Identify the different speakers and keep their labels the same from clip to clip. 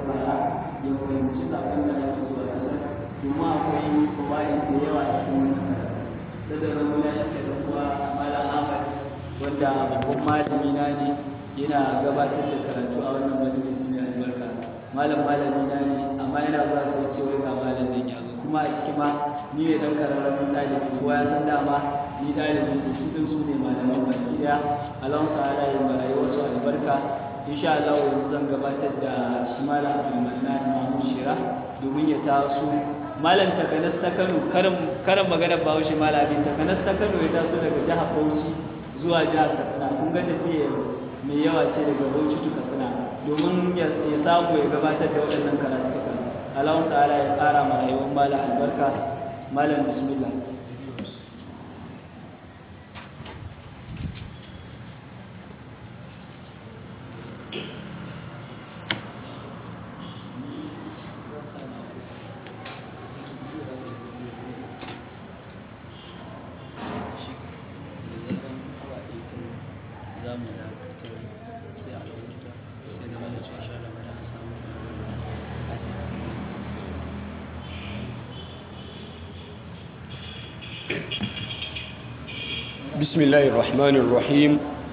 Speaker 1: saurara ya fahimci sakon da ake so a isar kuma akwai kawai da yawa a cikin wannan karatu da da zama ya yake da kuwa malam ahmad wanda babban malami na ne yana gabatar da karatu a wannan majalisi mai albarka malam malami na ne amma yana zuwa sai ce wai ga malam nan ya zo kuma a ciki ma ni ne dan kararramin ɗalibi kowa ya san dama ni ɗalibi ne su ɗin su ne malaman baki ɗaya alawan ta'ala ya ma rayuwarsu albarka insha Allah yanzu zan gabatar da shi malam Abdulmannan Mahmud Shira domin ya taso malam takanas ta Kano karin karin magana Bahaushe malami takanas ta Kano ya taso daga jihar Bauchi zuwa jihar Katsina kun ga tafiya mai yawa ce daga Bauchi to Katsina domin ya samu ya gabatar da waɗannan karatuka Allah ta'ala ya ƙara ma rayuwar malam albarka malam bismillah
Speaker 2: بسم الله الرحمن الرحيم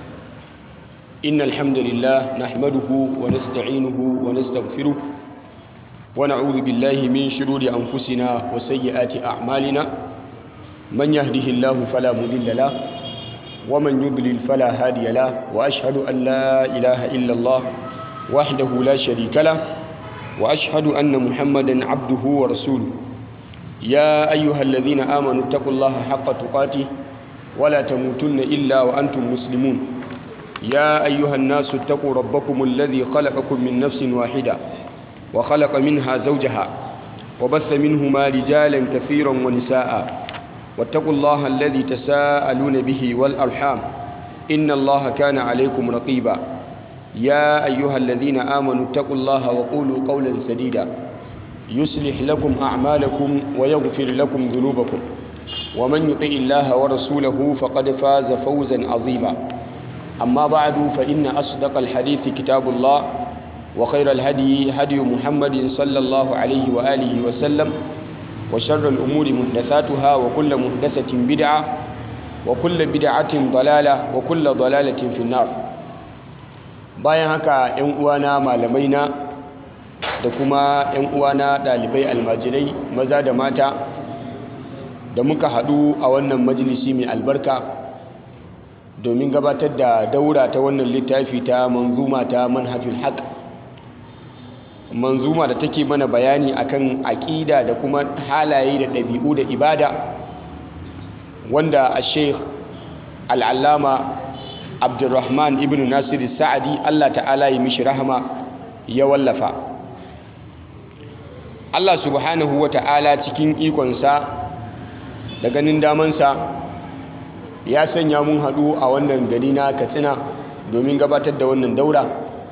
Speaker 2: إن الحمد لله نحمده ونستعينه ونستغفره ونعوذ بالله من شرور أنفسنا وسيئات أعمالنا من يهده الله فلا مضل له ومن يضلل فلا هادي له وأشهد أن لا إله إلا الله وحده لا شريك له وأشهد أن محمدا عبده ورسوله يا أيها الذين آمنوا اتقوا الله حق تقاته ولا تموتن إلا وأنتم مسلمون يا أيها الناس اتقوا ربكم الذي خلقكم من نفس واحدة وخلق منها زوجها وبث منهما رجالا كثيرا ونساء واتقوا الله الذي تساءلون به والأرحام إن الله كان عليكم رقيبا يا أيها الذين آمنوا اتقوا الله وقولوا قولا سديدا يصلح لكم أعمالكم ويغفر لكم ذنوبكم ومن يطع الله ورسوله فقد فاز فوزا عظيما أما بعد فإن أصدق الحديث كتاب الله وخير الهدي هدي محمد صلى الله عليه وآله وسلم وشر الأمور محدثاتها وكل محدثة بدعة وكل بدعة ضلالة وكل ضلالة في النار bayan haka 'yan uwana malamaina da kuma 'yan uwana ɗalibai almajirai maza da mata da muka haɗu a wannan majalisi mai albarka domin gabatar da daura ta wannan littafi ta manzuma ta manhajul haq manzuma da take mana bayani akan aƙida da kuma halaye da ɗabi'u da ibada wanda a sheikh al'allama abdulrahman ibn nasir sa'adi allah ta'ala yi mishi rahama ya wallafa allah subhanahu wa ta'ala cikin ikonsa da ganin damansa ya sanya mun haɗu a wannan gari na katsina domin gabatar da wannan daura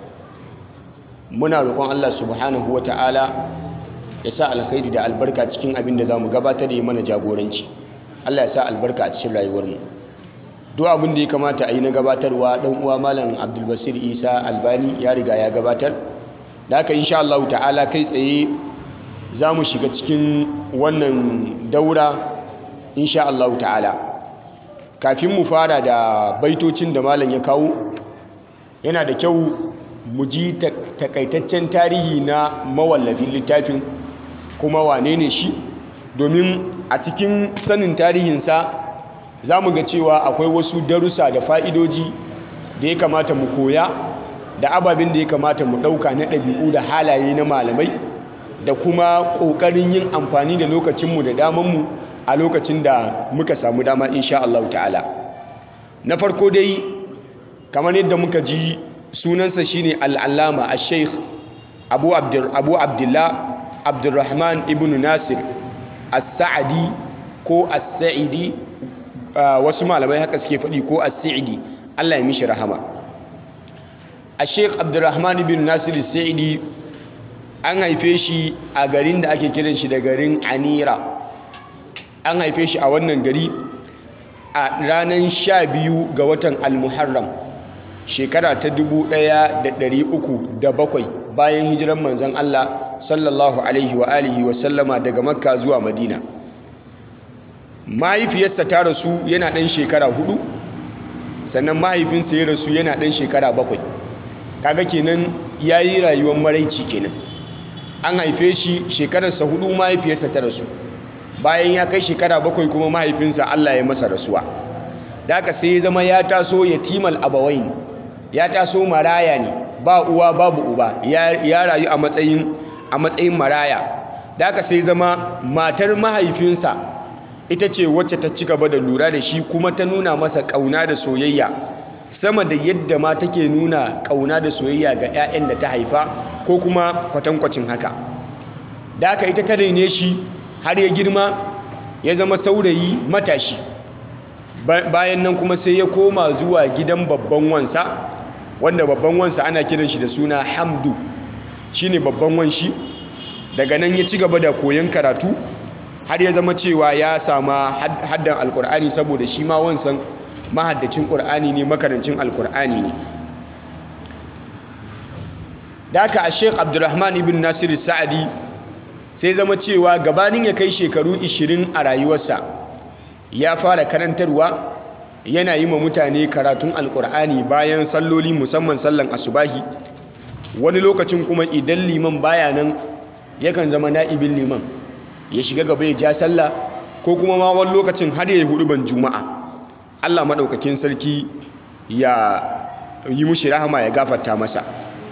Speaker 2: muna roƙon allah subhanahu wata'ala ya sa alkhairi da albarka cikin abin da za mu gabatar da yi mana jagoranci allah ya sa albarka a cikin rayuwarmu duk abin da ya kamata a yi na gabatarwa ɗan uwa malam abdulbasir isa albani ya riga ya gabatar da haka insha allahu ta'ala kai tsaye za mu shiga cikin wannan daura insha Allah ta'ala kafin mu fara da baitocin da malam ya kawo yana da kyau mu ji takaitaccen tarihi na mawallafin littafin kuma wane ne shi domin a cikin sanin tarihinsa za mu ga cewa akwai wasu darussa da fa'idoji da ya kamata mu koya da ababen da ya kamata mu ɗauka na ɗabi'u da halaye na malamai da kuma ƙoƙarin yin amfani da lokacinmu da damanmu a lokacin da muka samu dama insha Allah ta'ala na farko dai kamar yadda muka ji sunansa shine al'allama a sheikh abu abdullah abdulrahman ibn nasir as-sa'adi ko as-sa'idi wasu malamai haka suke faɗi ko as-sa'idi Allah ya mishi rahama a sheikh abdulrahman ibn nasir as-sa'idi an haife shi a garin da ake kiran shi da garin anira an haife shi a wannan gari a ranar sha biyu ga watan almuharram shekara ta dubu ɗaya da ɗari uku da bakwai bayan hijiran manzon Allah sallallahu alaihi wa alihi wa sallama daga makka zuwa madina mahaifiyarsa ta rasu yana ɗan shekara hudu sannan mahaifinsa ya rasu yana ɗan shekara bakwai kaga kenan ya yi rayuwar maraici kenan an haife shi shekararsa hudu mahaifiyarsa ta rasu bayan ya kai shekara bakwai kuma mahaifinsa Allah ya masa rasuwa da aka sai ya zama ya taso yatimal abawain ya taso maraya ne ba uwa babu uba ya rayu a matsayin a matsayin maraya da aka sai zama matar mahaifinsa ita ce wacce ta ci gaba da lura da shi kuma ta nuna masa ƙauna da soyayya sama da yadda ma take nuna ƙauna da soyayya ga 'ya'yan da ta haifa ko kuma kwatankwacin haka da aka ita ta raine shi har ya girma ya zama saurayi matashi bayan nan kuma sai ya koma zuwa gidan babban wansa wanda babban wansa ana kiran shi da suna hamdu shine babban wanshi daga nan ya ci gaba da koyon karatu har ya zama cewa ya sama haddan alkur'ani saboda shi ma wansan mahaddacin ƙur'ani ne makarancin alkur'ani ne da aka a sheik abdurrahman ibn nasiru sa'adi sai zama cewa gabanin ya kai shekaru 20 a rayuwarsa ya fara karantarwa yana yi ma mutane karatun alkur'ani bayan salloli musamman sallan asubahi wani lokacin kuma idan liman baya nan yakan zama na'ibin liman ya shiga gaba ya ja sallah ko kuma ma wani lokacin har ya yi hudu ban juma'a Allah maɗaukakin sarki ya yi mushi rahama ya gafarta masa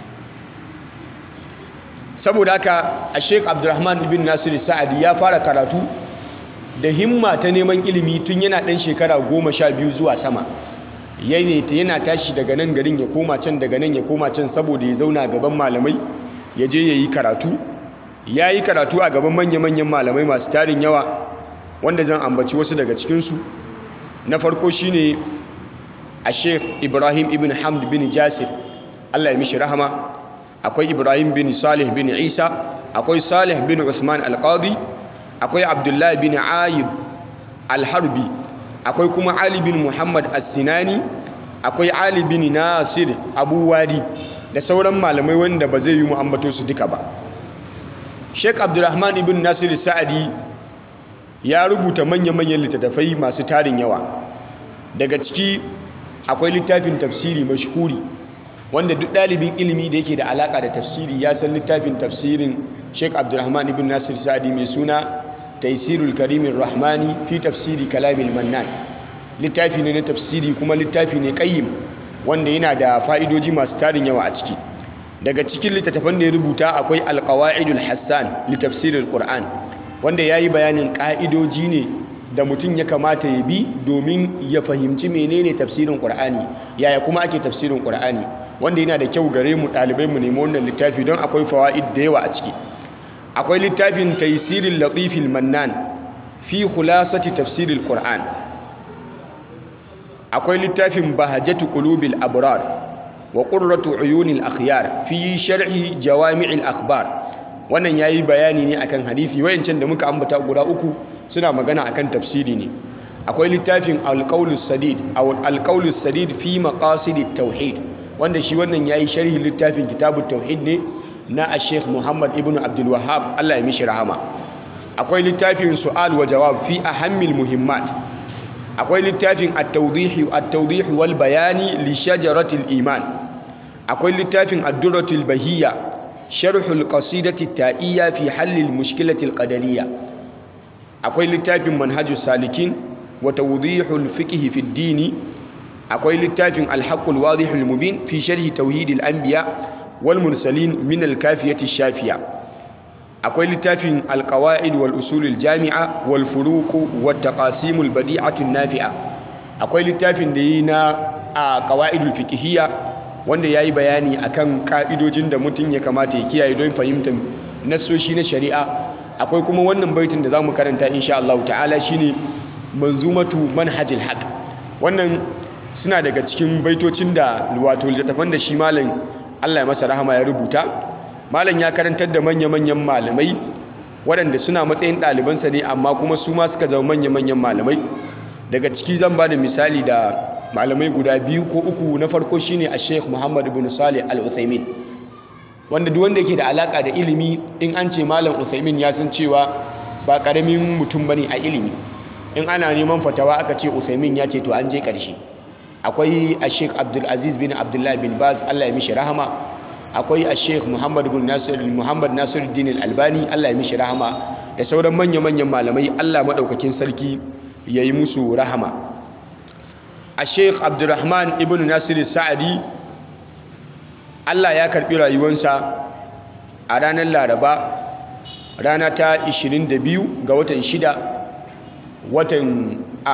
Speaker 2: saboda haka a sheik abdurrahman ibn nasiru sa'adi ya fara karatu da himma ta neman ilimi tun yana ɗan shekara goma sha biyu zuwa sama yana tashi daga nan garin ya koma can daga nan ya koma can saboda ya zauna gaban malamai ya je ya yi karatu ya yi karatu a gaban manya-manyan malamai masu tarin yawa wanda zan ambaci wasu daga cikinsu na farko shine a sheikh ibrahim ibn hamd bin jasir allah ya mishi rahama akwai ibrahim bin salih bin isa akwai salih bin usman alqadi akwai abdullahi bin ayib alharbi akwai kuma ali bin muhammad as-sinani akwai ali bin nasir abu wadi da sauran malamai wanda ba zai yi mu ambato su duka ba sheik abdurrahman ibn nasir sa'adi ya rubuta manya-manyan littattafai masu tarin yawa daga ciki akwai littafin tafsiri mashhuri wanda duk ɗalibin ilimi da yake da alaƙa da tafsiri ya san littafin tafsirin sheik abdurrahman ibn nasir sa'adi mai suna taisirul karimin rahmani fi tafsiri kalamil mannan littafi ne na tafsiri kuma littafi ne ƙayyim wanda yana da fa'idoji masu tarin yawa a ciki daga cikin littattafan da ya rubuta akwai alƙawa'idul hassan littafsirin ƙur'an wanda ya yi bayanin ƙa'idoji ne da mutum ya kamata ya bi domin ya fahimci menene tafsirin ƙur'ani yaya kuma ake tafsirin ƙur'ani wanda yana da kyau gare mu ɗalibai mu nemi wannan littafi don akwai fawa'id da yawa a ciki akwai littafin taisirin latifil mannan fi khulasati tafsiril ƙur'an akwai littafin bahajatu qulubil abrar wa qurratu uyunil akhyar fi sharhi jawami'il akhbar wannan yayi bayani ne akan hadisi wayancan da muka ambata guda uku suna magana akan tafsiri ne akwai littafin alqaulus sadid aw alqaulus sadid fi maqasidit tauhid wanda shi wannan yayi sharhi littafin kitabut tauhid ne na Sheikh Muhammad ibn Abdul Wahhab Allah ya mishi rahama akwai littafin su'al wa jawab fi ahammil muhimmat akwai littafin at-tawdih at-tawdih wal bayani li shajaratil iman akwai littafin ad-durratul bahiyya sharhul qasidati ta'iyya fi halil mushkilatil qadariyya akwai littafin manhajus salikin wa tawdihul fiqh fi ad-din akwai littafin al-haqqul wadihul mubin fi sharhi tauhidil anbiya wal mursalin min al-kafiyati shafiya akwai littafin al-qawaid wal usulul jami'a wal furuq wat taqasimul badi'atu nafi'a akwai littafin da yi na qawaidul fiqhiyya wanda ya yi bayani akan ka'idojin da mutum ya kamata ya kiyaye don fahimtar nassoshi na shari'a akwai kuma wannan baitin da za mu karanta insha Allah ta'ala shine manzumatu manhajil haq wannan suna daga cikin baitocin da wato littattafan da shi malam Allah ya masa rahama ya rubuta malam ya karantar da manya-manyan malamai waɗanda suna matsayin ɗalibansa ne amma kuma su ma suka zama manya-manyan malamai daga ciki zan ba da misali da malamai guda biyu ko uku na farko shine a sheikh muhammad ibn salih al-uthaymin wanda duk wanda yake da alaka da ilimi in an ce malam Uthaymin ya san cewa ba karamin mutum bane a ilimi in ana neman fatawa aka ce Uthaymin ya ce to an je karshe akwai a Sheikh Abdul Aziz bin Abdullah bin Baz Allah ya mishi rahama akwai a Sheikh Muhammad bin Nasir Muhammad Nasiruddin Al-Albani Allah ya mishi rahama da sauran manya-manyan malamai Allah madaukakin sarki yayi musu rahama a Sheikh Abdurrahman ibn Nasir Sa'adi Allah ya karbi rayuwarsa a ranar Laraba rana ta 22 ga watan 6 watan a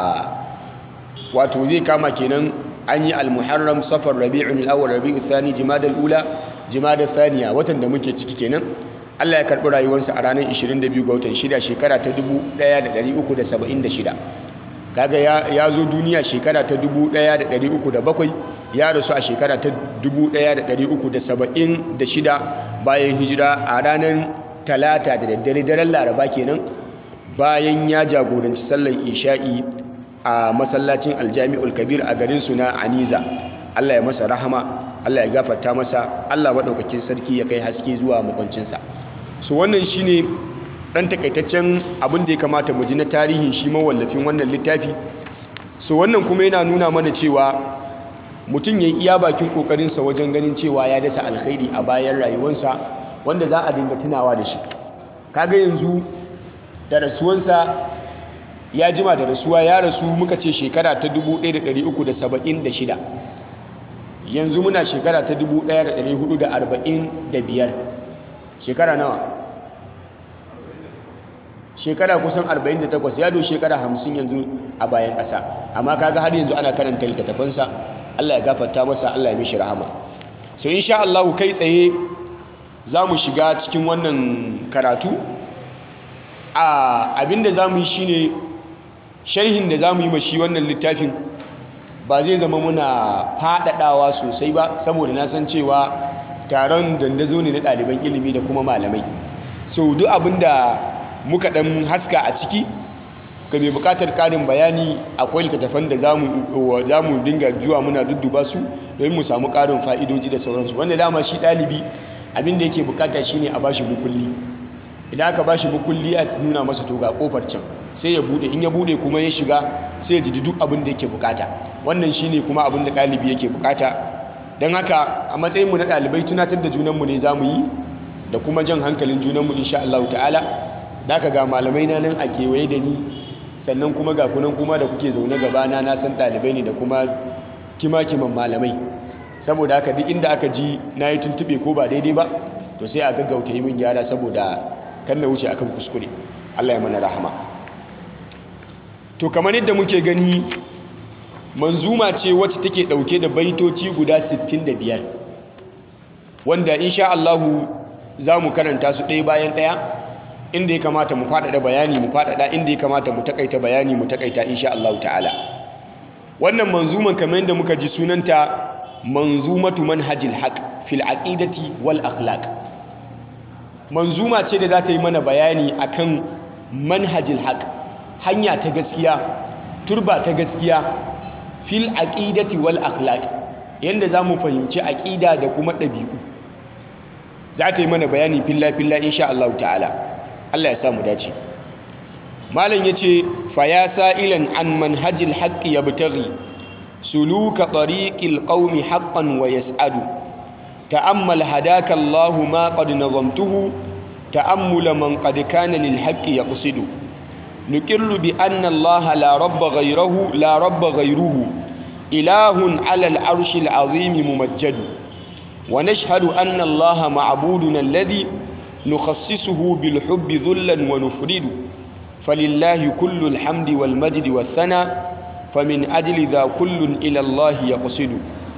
Speaker 2: wato zai kama kenan an yi al-muharram safar rabi'un al-awwal rabi'u thani jimada al-ula jimada thaniya watan da muke ciki kenan Allah ya karbi rayuwarsa a ranar 22 ga watan 6 shekara ta 1376 kaga ya ya zo duniya shekara ta 1307 ya rasu a shekara ta 1376 bayan hijira a ranar talata da daddare daren laraba kenan bayan ya jagoranci sallar isha'i a masallacin aljami'ul kabir a garin suna aniza Allah ya masa rahama Allah ya gafarta masa Allah maɗaukakin sarki ya kai haske zuwa makwancinsa so wannan shine ɗan takaitaccen abin da ya kamata mu ji na tarihin shi mawallafin wannan littafi so wannan kuma yana nuna mana cewa mutum ya yi iya bakin ƙoƙarinsa wajen ganin cewa ya dasa alkhairi a bayan rayuwarsa wanda za a dinga tunawa da shi kaga yanzu da rasuwansa ya jima da rasuwa ya rasu muka ce shekara ta 1376 yanzu muna shekara ta 1445 shekara nawa shekara kusan 48 ya do shekara 50 yanzu a bayan ƙasa amma kaga har yanzu ana karanta littattafansa Allah ya gafarta masa Allah ya mishi rahama so insha Allah kai tsaye za mu shiga cikin wannan karatu a abinda za mu yi shine sharhin da za mu yi mashi wannan littafin ba zai zama muna faɗaɗawa sosai ba saboda na san cewa taron dandazo ne na ɗaliban ilimi da kuma malamai so duk abinda muka ɗan haska a ciki ga mai buƙatar ƙarin bayani akwai littattafan da za mu dinga zuwa muna dudduba su domin mu samu ƙarin fa'idoji da sauransu wanda dama shi ɗalibi abinda yake buƙata shine a bashi bukulli idan aka bashi bukulli a nuna masa to ga kofar can sai ya bude in ya bude kuma ya shiga sai ya ji duk abin da yake bukata wannan shine kuma abin da ɗalibi yake bukata don haka a matsayinmu na ɗalibai tunatar da junanmu ne za mu yi da kuma jan hankalin junanmu insha Allah ta'ala da aka ga malamai na nan a kewaye da ni sannan kuma ga kunan kuma da kuke zaune gabana na san ɗalibai ne da kuma kima-kiman malamai saboda haka duk inda aka ji na yi tuntuɓe ko ba daidai ba to sai a gaggauta yi min gyara saboda kan na wuce akan kuskure Allah ya mana rahama to kamar yadda muke gani manzuma ce wacce take dauke da baitoci guda 65 wanda insha Allah za mu karanta su ɗaya bayan ɗaya inda ya kamata mu faɗaɗa bayani mu faɗaɗa inda ya kamata mu takaita bayani mu takaita insha Allah ta'ala wannan manzuman kamar yadda muka ji sunanta manzumatu manhajil haq fil aqidati wal akhlaq manzuma ce da za ta yi mana bayani akan manhajil haq hanya ta gaskiya turba ta gaskiya fil aqidati wal akhlaq yanda za mu fahimci aqida da kuma ɗabi'u za ta yi mana bayani filla filla insha Allah ta'ala Allah ya sa mu dace malam yace fa ya sa'ilan an manhajil haqq yabtaghi suluka tariqil qaumi haqqan wa yas'adu تأمل هداك الله ما قد نظمته تأمل من قد كان للحق يقصد نكر بأن الله لا رب غيره لا رب غيره إله على العرش العظيم ممجد ونشهد أن الله معبودنا الذي نخصصه بالحب ذلا ونفرد فلله كل الحمد والمجد والثناء فمن أجل ذا كل إلى الله يقصد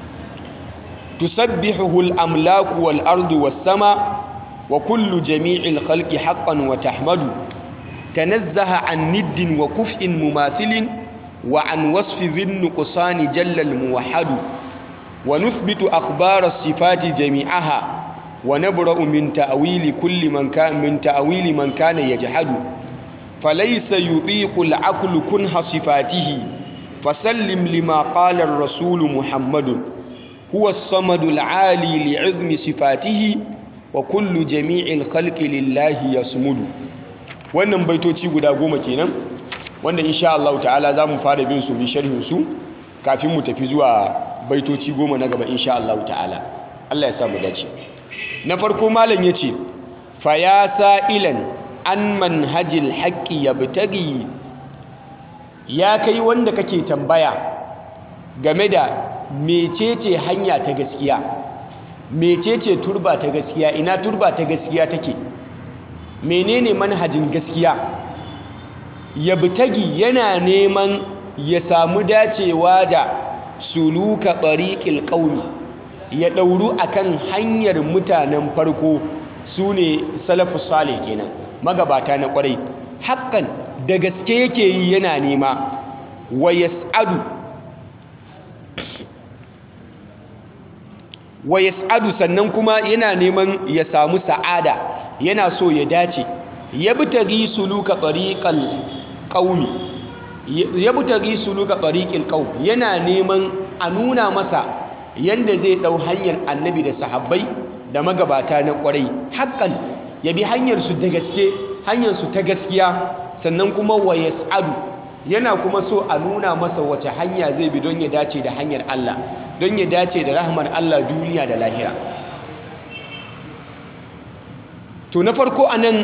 Speaker 2: تسبحه الأملاك والأرض والسماء وكل جميع الخلق حقا وتحمد تنزه عن ند وكفء مماثل وعن وصف ذي النقصان جل الموحد ونثبت أخبار الصفات جميعها ونبرأ من تأويل كل من كان من تأويل من كان يجحد فليس يطيق العقل كنه صفاته فسلم لما قال الرسول محمد huwa as-samadul 'ali li'izmi sifatihi wa kullu jami'il khalqi lillahi yasmudu wannan baitoci guda goma kenan wanda insha Allah ta'ala zamu fara bin su bi sharhin su kafin mu tafi zuwa baitoci goma na gaba insha Allah ta'ala Allah ya sa mu dace na farko malam yace fa ya sa'ilan an manhajil haqqi yabtaghi ya kai wanda kake tambaya game da mecece hanya ta gaskiya mecece turba ta gaskiya ina turba ta gaskiya take menene manhajin gaskiya yabtagi yana neman ya samu dacewa da suluka tariqil qaumi ya dauru akan hanyar mutanen farko sune salafus salih kenan magabata na kwarai haƙƙan da gaske yake yi yana nema wa yas'adu wa yas'adu sannan kuma yana neman ya samu sa'ada yana so ya dace yabtaghi suluka tariqal qaumi yabtaghi suluka tariqil qaum yana neman a nuna masa yanda zai dau hanyar annabi da sahabbai da magabata na kwarai haƙƙan ya bi hanyar su da gaske hanyar su ta gaskiya sannan kuma wa yas'adu yana kuma so a nuna masa wace hanya zai bi don ya dace da hanyar Allah don ya dace da rahmar Allah duniya da lahira to na farko anan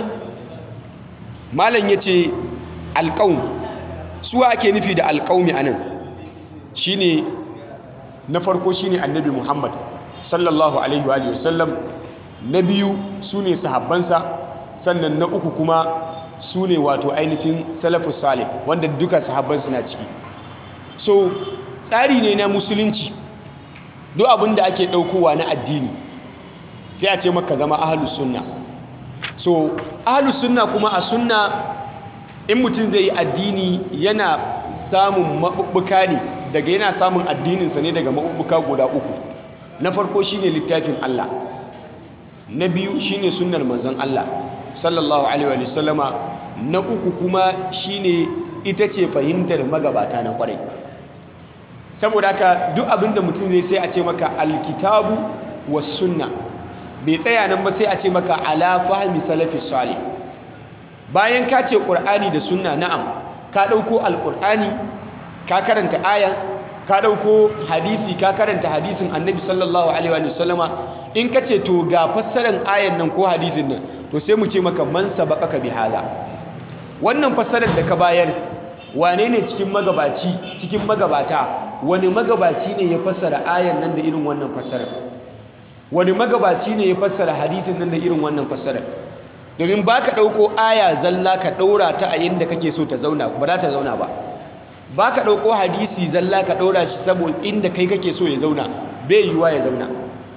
Speaker 2: malam yace alqaum su ake nufi da alqaumi anan shine na farko shine annabi Muhammad sallallahu alaihi wa sallam na biyu sune sahabbansa sannan na uku kuma su ne wato ainihin salafus salih wanda duka sahabban suna ciki so tsari ne na musulunci duk abin da ake ɗaukowa na addini sai a ce maka zama ahalus sunna so ahalus sunna kuma a sunna in mutum zai yi addini yana samun maɓuɓɓuka ne daga yana samun addininsa ne daga maɓuɓɓuka guda uku na farko shine littafin Allah na biyu shine sunnar manzon Allah sallallahu alaihi wa sallama na uku kuma shine ita ce fahimtar magabata na kwarai saboda haka duk abinda mutum zai sai a ce maka alkitabu was sunna bai tsaya nan ba sai a ce maka ala fahmi salafi salih bayan ka ce qur'ani da sunna na'am ka dauko alqur'ani ka karanta aya ka dauko hadisi ka karanta hadisin annabi sallallahu alaihi wa sallama in ka ce to ga fassarar ayan nan ko hadisin nan to sai mu ce maka man sabaqaka bi hala wannan fassarar da ka bayar wane ne cikin magabaci cikin magabata wani magabaci ne ya fassara ayan nan da irin wannan fassarar wani magabaci ne ya fassara hadisin nan da irin wannan fassarar domin ba ka ɗauko aya zalla ka ɗaura ta a inda kake so ta zauna ba za ta zauna ba ba ka ɗauko hadisi zalla ka ɗaura shi saboda inda kai kake so ya zauna bai yiwuwa ya zauna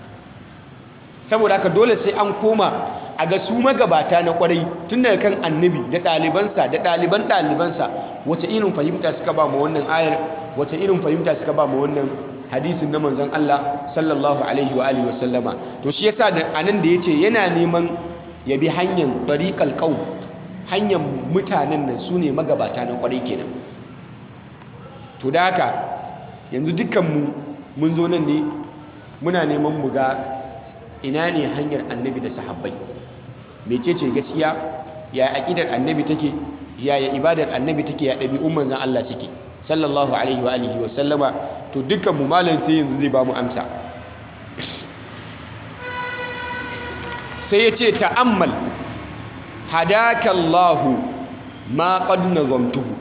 Speaker 2: saboda haka dole sai an koma a ga su magabata na kwarai tun daga kan annabi da ɗalibansa da ɗaliban ɗalibansa wace irin fahimta suka ba mu wannan ayar wace irin fahimta suka ba mu wannan hadisin na manzon Allah sallallahu alaihi wa alihi wasallama to shi yasa da anan da yace yana neman ya bi hanyar tariqal qaum hanyar mutanen nan sune magabata na kwarai kenan to da haka yanzu dukkan mu mun zo nan ne muna neman mu ga ina ne hanyar annabi da sahabbai mecece gaskiya ya aqidar annabi take ya ya ibadar annabi take ya ɗabi'un manzon Allah suke sallallahu alaihi wa alihi wa sallama to dukkan mu malam sai yanzu zai ba mu amsa sai ya ce ta'ammal hadaka Allah ma qad nazamtuhu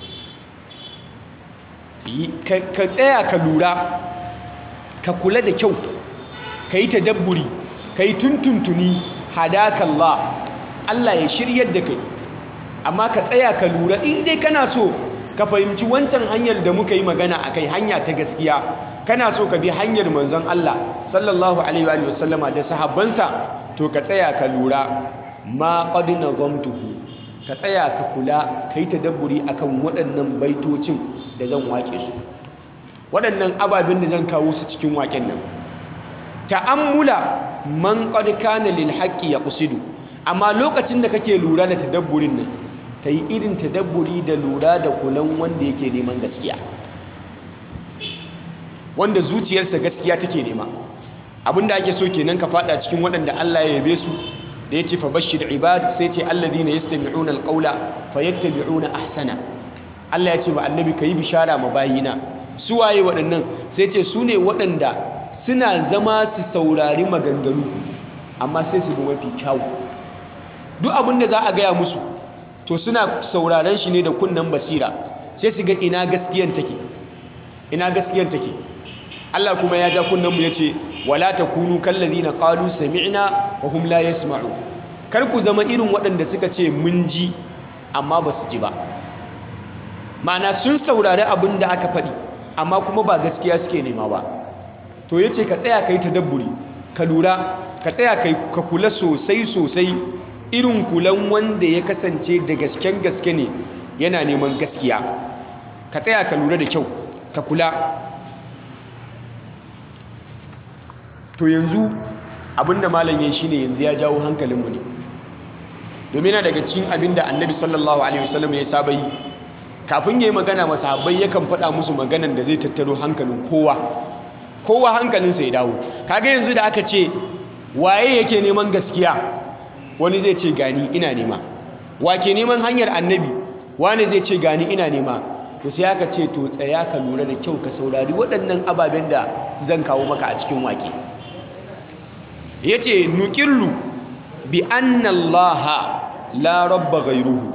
Speaker 2: ka tsaya ka lura ka kula da kyau ka yi tadabburi ka yi tuntuntuni hadaka Allah Allah ya shiryar da kai amma ka tsaya ka lura in dai kana so ka fahimci wancan hanyar da muka yi magana a kai hanya ta gaskiya kana so ka bi hanyar manzon Allah sallallahu alaihi wa sallama da sahabbansa to ka tsaya ka lura ma qad nazamtuhu ka tsaya ka kula ka yi tadabburi akan waɗannan baitocin da zan wake su waɗannan ababen da zan kawo su cikin waken nan ta'ammula man qad kana lil haqqi yaqsidu amma lokacin da kake lura da tadabburin nan kai irin tadabburi da lura da kulan wanda yake neman gaskiya wanda zuciyarsa gaskiya take nema abinda ake so kenan ka fada cikin waɗanda Allah ya yabe su da yace fa bashir ibad sai ce alladhina yastami'una alqawla fayattabi'una ahsana Allah ya ce ba annabi kai bishara ma bayina su waye waɗannan sai ce su ne waɗanda suna zama su saurari maganganu amma sai su bi mafi kyawu duk abin da za a gaya musu to suna sauraron shi ne da kunnen basira sai su ga ina gaskiyan take ina gaskiyan take Allah kuma ya ja kunnen mu yace wala takunu kallazina qalu sami'na wa hum la yasma'u kar ku zama irin waɗanda suka ce mun ji amma ba su ji ba ma'ana sun saurari abin da aka faɗi amma kuma ba gaskiya suke nema ba to yace ka tsaya kai tadabburi ka lura ka tsaya kai ka kula sosai sosai irin kulan wanda ya kasance da gasken gaske ne yana neman gaskiya ka tsaya ka lura da kyau ka kula to yanzu abinda malam yayi shine yanzu ya jawo hankalinmu ne domin yana daga cikin abinda annabi sallallahu alaihi wasallam ya saba yi kafin yayi magana masahabbai yakan faɗa musu maganan da zai tattaro hankalin kowa kowa hankalinsa ya dawo kaga yanzu da aka ce waye yake neman gaskiya wani zai ce gani ina nema wake neman hanyar annabi wani zai ce gani ina nema to sai aka ce to tsaya ka lura da kyau ka saurari waɗannan ababen da zan kawo maka a cikin wake yace nuqillu bi anna allaha la rabba ghayruhu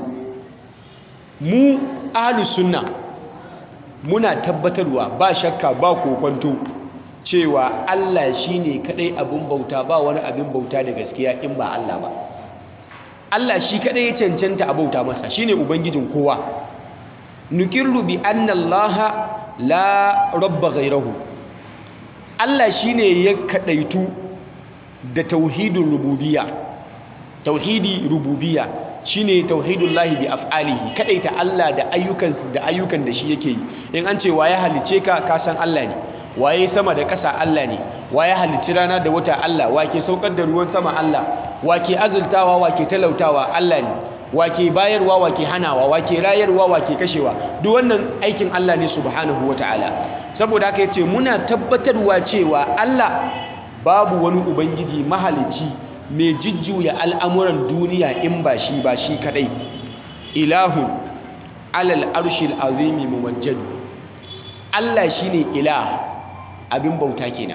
Speaker 2: mu ahlus sunna muna tabbatarwa ba shakka ba kokonto cewa Allah shine kadai abin bauta ba wani abin bauta da gaskiya in ba Allah ba Allah shi kadai ya cancanta a bauta masa shine ubangijin kowa nukirru bi anna Allah la rabba ghayrahu Allah shine ya kadaitu da tauhidin rububiyya tauhidi rububiyya shine tauhidullahi bi af'alihi kadaita Allah da ayyukan da ayyukan da shi yake yi in an ce waye halice ka ka san Allah ne waye sama da ƙasa Allah ne waye halicci rana da wata Allah wake saukar da ruwan sama Allah wake azultawa wake talautawa Allah ne wake bayarwa wake hanawa wake rayarwa wake kashewa duk wannan aikin Allah ne subhanahu wataala saboda haka yace muna tabbatarwa cewa Allah babu wani ubangiji mahalicci mai jujjuya al'amuran duniya in ba shi ba shi kadai ilahun alal arshil azimi muwajjadu Allah shine ilah abin bauta kenan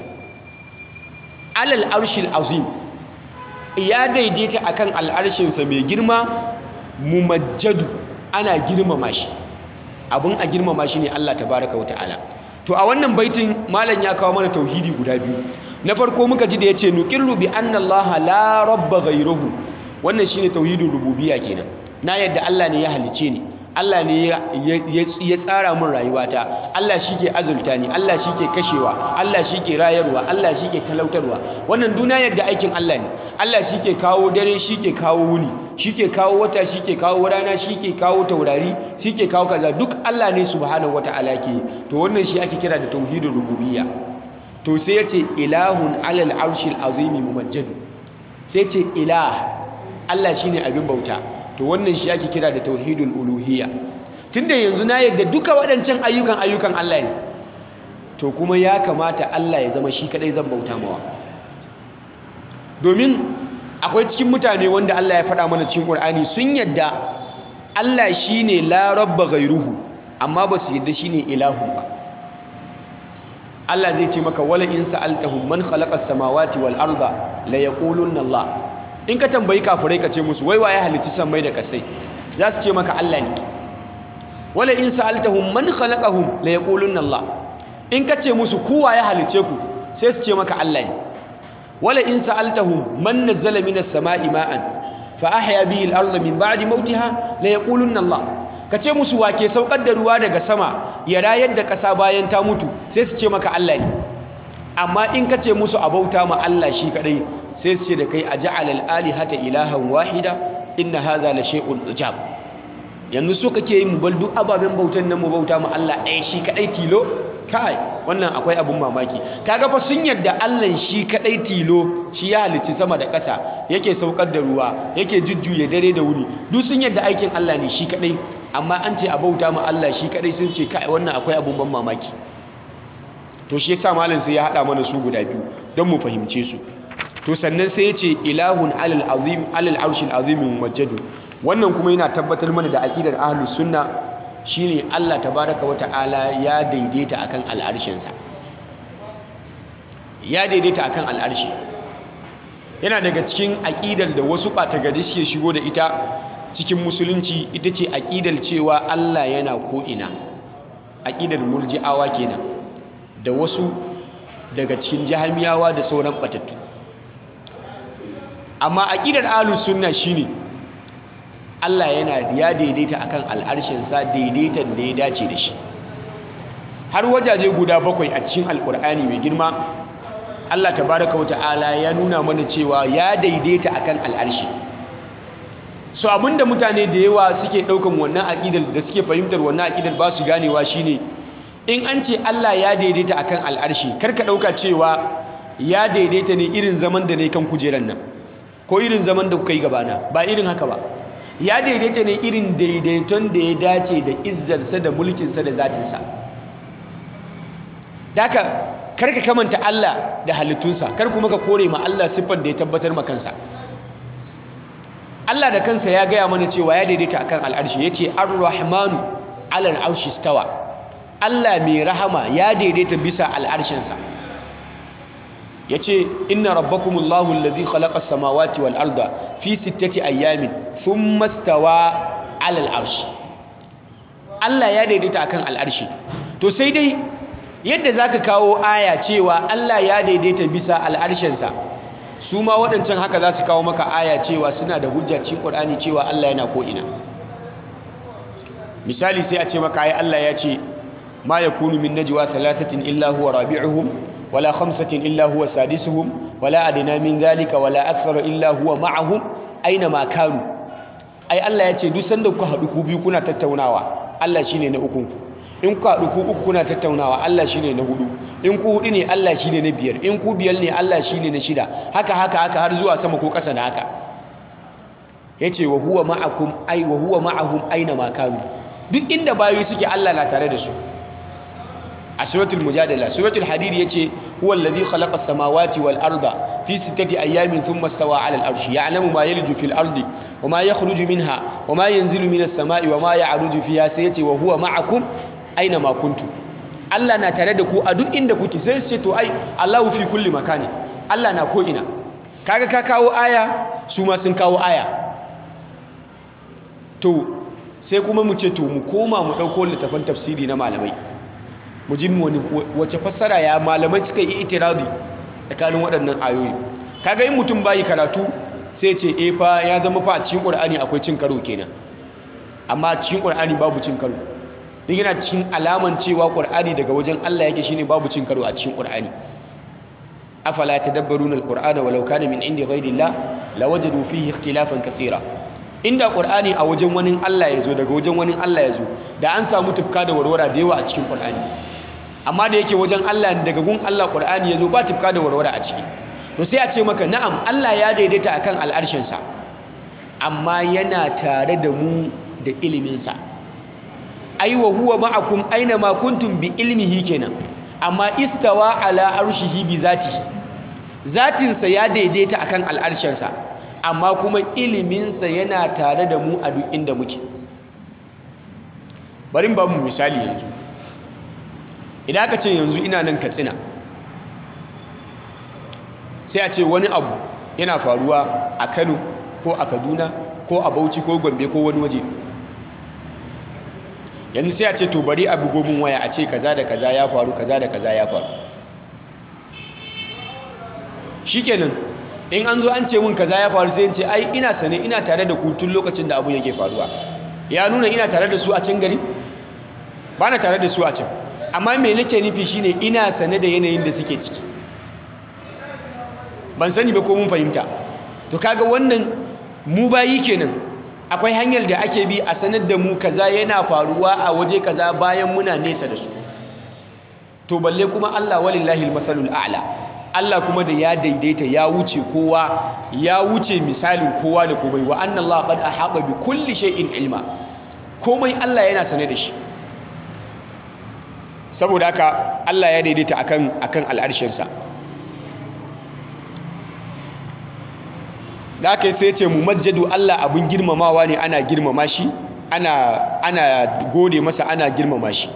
Speaker 2: alal arshil azim ya daidaita akan al'arshinsa mai girma mumajjadu ana girmama shi abin a girmama shi ne Allah tabaraka wata'ala to a wannan baitin malam ya kawo mana tauhidi guda biyu na farko muka ji da yace nuqirru bi anna Allah la rabba ghayruhu wannan shine tauhidin rububiyya kenan na yadda Allah ne ya halice ni Allah ne ya tsara min rayuwata Allah shi ke azulta ni Allah shi ke kashewa Allah shi ke rayarwa Allah shi ke talautarwa wannan duna yadda aikin Allah ne Allah shi ke kawo dare shi ke kawo wuni shi ke kawo wata shi ke kawo rana shi ke kawo taurari shi ke kawo kaza duk Allah ne subhanahu wata'ala ke to wannan shi ake kira da tauhidin rububiyya to sai ya ce ilahun alal arshil azimi mumajjad sai ce ilah Allah shine abin bauta to wannan shi ake kira da tauhidul uluhiyya tunda yanzu na yadda duka waɗancan ayyukan ayyukan Allah ne to kuma ya kamata Allah ya zama shi kadai zan bauta mawa domin akwai cikin mutane wanda Allah ya faɗa mana cikin Qur'ani sun yadda Allah shine la rabba ghairuhu amma ba su yadda shine ilahu ba Allah zai ce maka wala in sa'altahum man khalaqa as-samawati wal arda la yaqulunna Allah in ka tambayi kafirai ka ce musu wai waye halicci sammai da kasai za su ce maka Allah ne wala in sa'altahum man khalaqahum la yaqulunna Allah in ka ce musu ku waye halicce ku sai su ce maka Allah ne wala in sa'altahum man nazzala minas sama'i ma'an fa ahya bihi al-ardha min ba'di mawtiha la yaqulunna Allah ka ce musu wake saukar da ruwa daga sama ya rayar da ƙasa bayan ta mutu sai su ce maka Allah ne amma in ka ce musu abauta ma Allah shi kadai sai su ce da kai a ja'ala al-alihata ilahan wahida inna hadha la shay'un ujab yanzu so kake yi mu bar duk ababen bautan nan mu bauta ma Allah ɗaya shi kadai tilo kai wannan akwai abun mamaki kaga fa sun yadda Allah shi kadai tilo shi ya halicci sama da ƙasa yake saukar da ruwa yake jujjuya dare da wuni duk sun yadda aikin Allah ne shi kadai amma an ce a bauta ma Allah shi kadai sun ce kai wannan akwai abun ban mamaki to shi yasa malam sai ya hada mana su guda biyu don mu fahimce su to sannan sai ya ce ilahun alal azim alal arshil azim majjadu wannan kuma yana tabbatar mana da aqidar ahlus sunna shine Allah tabaraka wa ta'ala ya daidaita akan al'arshinsa ya daidaita akan al'arshi yana daga cikin aƙidar da wasu ɓatagari suke shigo da ita cikin musulunci ita ce aƙidar cewa Allah yana ko'ina aƙidar murji'awa kenan da wasu daga cikin jahamiyawa da sauran ɓatattu amma aƙidar ahlus sunna shine Allah yana ya daidaita akan al'arshinsa daidaitan da ya dace da shi har wajaje guda bakwai a cikin alƙur'ani mai girma Allah tabaraka wata'ala ya nuna mana cewa ya daidaita akan al'arshi so abinda mutane da yawa suke daukan wannan aqidar da suke fahimtar wannan aqidar ba su ganewa shine in an ce Allah ya daidaita akan al'arshi karka dauka cewa ya daidaita ne irin zaman da ne kan kujeran nan ko irin zaman da kuka yi gabana ba irin haka ba ya daidaita ne irin daidaiton da ya dace da izzarsa da mulkinsa da zatinsa daka kar ka kamanta Allah da halittunsa kar kuma ka kore ma Allah siffar da ya tabbatar ma kansa Allah da kansa ya gaya mana cewa ya daidaita akan al'arshi yace ar-rahmanu 'ala al-arshi stawa Allah mai rahama ya daidaita bisa al'arshinsa yace inna rabbakumullahu alladhi khalaqa as-samawati wal arda fi sittati ayyamin thumma stawa 'ala al-arshi Allah ya daidaita akan al'arshi to sai dai yadda za ka kawo aya cewa Allah ya daidaita bisa al'arshensa su ma waɗancan haka za su kawo maka aya cewa suna da hujja cikin ƙwar'ani cewa Allah yana ko'ina misali sai a ce maka ai Allah ya ce ma ya kunu min najwa thalathatin illa huwa rabi'uhum wala khamsatin illa huwa sadisuhum wala adina min zalika wala akthara illa huwa ma'ahum aina ma kanu ai Allah ya ce duk sanda kuka haɗu ku biyu kuna tattaunawa Allah shine na ukunku in ku haɗu ku uku kuna tattaunawa Allah shine na hudu in ku hudu ne Allah shine na biyar in ku biyar ne Allah shine na shida haka haka haka har zuwa sama ko ƙasa da haka yace wa huwa ma'akum ai wa huwa ma'ahum aina ma kanu duk inda bayi suke Allah na tare da su a suratul mujadala suratul hadid yace huwa alladhi khalaqa as-samawati wal arda fi sittati ayamin thumma istawa 'ala al-arshi ya'lamu ma yalju fil ardi wa ma yakhruju minha wa ma yanzilu minas sama'i wa ma ya'ruju fiha sai yace wa huwa ma'akum aina ma kuntu Allah na tare da ku a duk inda kuke sai su ce to ai Allahu fi kulli makani Allah na ko ina kaga ka kawo aya su ma sun kawo aya to sai kuma mu ce to mu koma mu dauko littafin tafsiri na malamai mu ji wani wace fassara ya malamai suka yi itiradi tsakanin waɗannan ayoyi kaga in mutum bayi karatu sai ce eh fa ya zama fa a cikin Qur'ani akwai cin karo kenan amma cikin Qur'ani babu cin karo duk yana cikin alaman cewa ƙur'ani daga wajen Allah yake shine babu cin karo a cikin ƙur'ani afala tadabbaruna alqur'ana walau kana min indi ghayrillah lawajadu fihi ikhtilafan kaseera inda ƙur'ani a wajen wani Allah yazo daga wajen wani Allah yazo da an samu tufka da warwara da yawa a cikin ƙur'ani amma da yake wajen Allah daga gun Allah ƙur'ani yazo ba tufka da warwara a ciki to sai a ce maka na'am Allah ya daidaita akan al'arshinsa amma yana tare da mu da iliminsa ai wa huwa ma'akum aina ma kuntum bi ilmihi kenan amma istawa ala arshihi bi zatihi zatinsa ya daidaita akan al'arshinsa amma kuma iliminsa yana tare da mu a duk inda muke bari ba mu misali yanzu idan aka ce yanzu ina nan katsina sai a ce wani abu yana faruwa a kano ko a kaduna ko a bauchi ko gombe ko wani waje yanzu sai a ce to bari a bugo min waya a ce kaza da kaza ya faru kaza da kaza ya faru shikenan in an zo an ce min kaza ya faru sai in ce ai ina sane ina tare da ku tun lokacin da abu yake faruwa ya nuna ina tare da su a can gari ba na tare da su a can amma me nake nufi shine ina sane da yanayin da suke ciki ban sani ba ko mun fahimta to kaga wannan mu bayi kenan akwai hanyar da ake bi a sanar da mu kaza yana faruwa a waje kaza bayan muna nesa da su to balle kuma Allah walillahi almasalul a'la Allah kuma da ya daidaita ya wuce kowa ya wuce misalin kowa da komai wa anna Allah qad ahata bi kulli shay'in ilma komai Allah yana sane da shi saboda haka Allah ya daidaita akan akan al'arshinsa da aka yi sai ce mu majjadu Allah abin girmamawa ne ana girmama shi ana ana gode masa ana girmama shi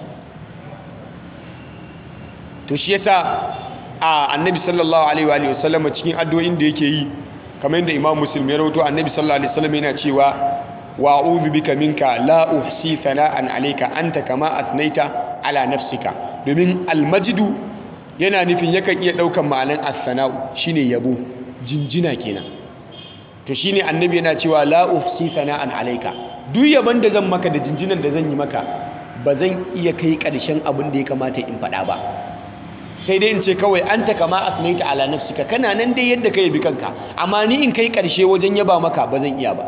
Speaker 2: to shi yasa a annabi sallallahu alaihi wa sallam cikin addu'o'in da yake yi kamar yadda imam muslim ya rawaito annabi sallallahu alaihi wasallam yana cewa wa a'udhu bika minka la uhsi thana'an alayka anta kama athnaita ala nafsika domin almajdu yana nufin yakan iya daukan ma'anan as-sana'u shine yabo jinjina kenan to shine annabi yana cewa la uhsi thana'an alayka duk yaban da zan maka da jinjinan da zan yi maka ba zan iya kai ƙarshen abin da ya kamata in faɗa ba sai dai in ce kawai an ta kama asnaita ala nafsika kana nan dai yadda ka yabi kanka amma ni in kai ƙarshe wajen yaba maka ba zan iya ba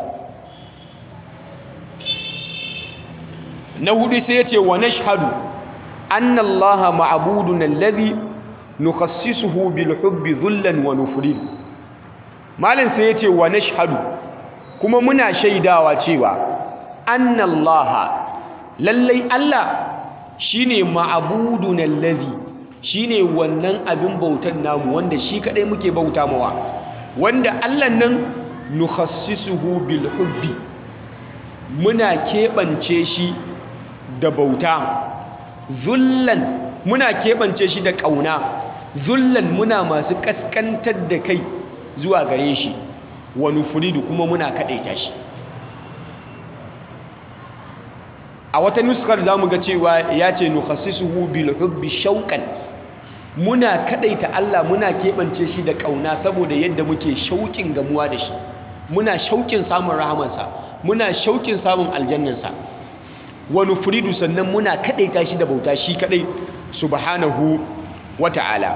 Speaker 2: na hudu sai ya ce wa nashhadu anna allaha ma'budun alladhi nukhassisuhu bil hubbi dhullan wa nufrin malin sai ya ce wa nashhadu kuma muna shaidawa cewa anna allaha lallai allah shine ma'budun alladhi shine wannan abin bautan namu wanda shi kadai muke bauta mawa wanda Allah nan nukhassisuhu bil hubbi muna keɓance shi da bauta zullan muna keɓance shi da ƙauna zullan muna masu ƙasƙantar da kai zuwa gare shi wa nufuridu kuma muna kaɗaita shi a wata nuskar za mu ga cewa ya ce nukhassisuhu bil hubbi shauƙan muna kadaita Allah muna keɓance shi da ƙauna saboda yadda muke shauƙin gamuwa da shi muna shauƙin samun rahamansa muna shauƙin samun aljannansa wani furidu sannan muna kadaita shi da bauta shi kadai subhanahu wata'ala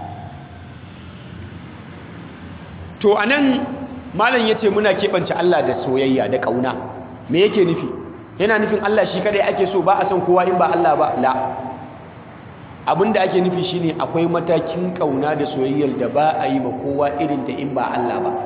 Speaker 2: to anan malam yace muna keɓance Allah da soyayya da ƙauna me yake nufi yana nufin Allah shi kadai ake so ba a son kowa in ba Allah ba la abinda ake nufi shine akwai matakin kauna da soyayyar da ba a yi ma kowa irin ta in ba Allah ba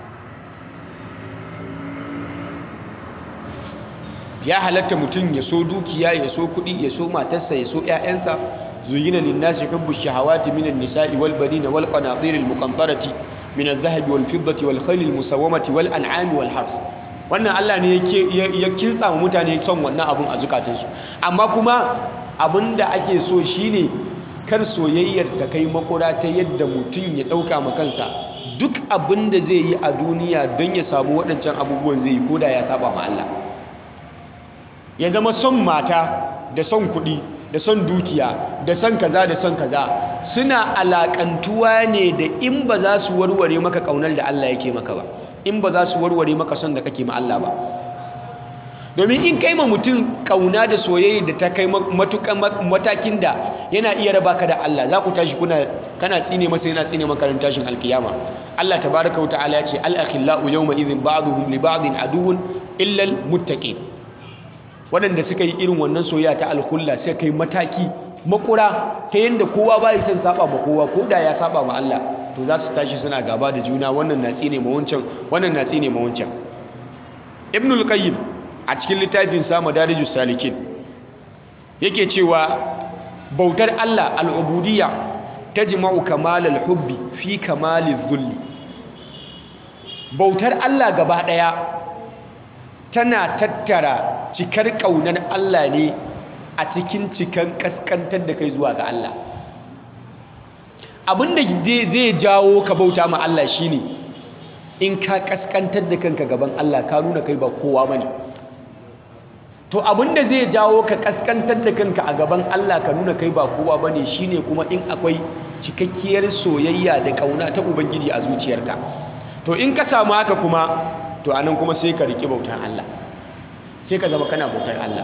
Speaker 2: ya halatta mutum ya so dukiya ya so kuɗi ya so matarsa ya so ƴaƴansa zuyina linnasi hubbu shahawati minan nisa'i wal banina wal qanatir al muqantarati min al dhahabi wal fiddati wal khayl al musawwamati wal an'ami wal harth wannan Allah ne ya kintsa mutane son wannan abun a zukatansu amma kuma abinda ake so shine kar soyayyar ta kai makura ta yadda mutum ya dauka ma kansa duk abinda zai yi a duniya don ya samu waɗancan abubuwan zai yi koda ya saba ma Allah ya zama son mata da son kuɗi da son dukiya da son kaza da son kaza suna alakantuwa ne da in ba za su warware maka kaunar da Allah yake maka ba in ba za su warware maka son da kake ma Allah ba domin in kai ma mutum kauna da soyayya da ta kai matukan matakin da yana iya raba ka da Allah za ku tashi kuna kana tsine masa yana tsine maka ran tashin alkiyama Allah tabaraka ta'ala ya ce al-akhillau yawma idhin ba'dhum li ba'din aduwwun illa al-muttaqin waɗanda suka yi irin wannan soyayya ta alhulla sai kai mataki makura ta yanda kowa ba ya san saba ma kowa ko da ya saba ma Allah to za su tashi suna gaba da juna wannan na tsine ma wancan wannan na tsine ma wancan ibnul qayyim a cikin littafin sa madarijus salikin yake cewa bautar Allah al'ubudiyya tajma'u kamalal hubbi fi kamaliz zulli bautar Allah gaba daya tana tattara cikar kaunar Allah ne a cikin cikan kaskantar da kai zuwa ga Allah abinda zai jawo ka bauta ma Allah shine in ka kaskantar da kanka gaban Allah ka nuna kai ba kowa bane to abinda zai jawo ka kaskantar da kanka a gaban Allah ka nuna kai ba kowa bane shine kuma in akwai cikakkiyar soyayya da kauna ta ubangiji a zuciyarka to in ka samu haka kuma to anan kuma sai ka riƙe bautar Allah sai ka zama kana bautar Allah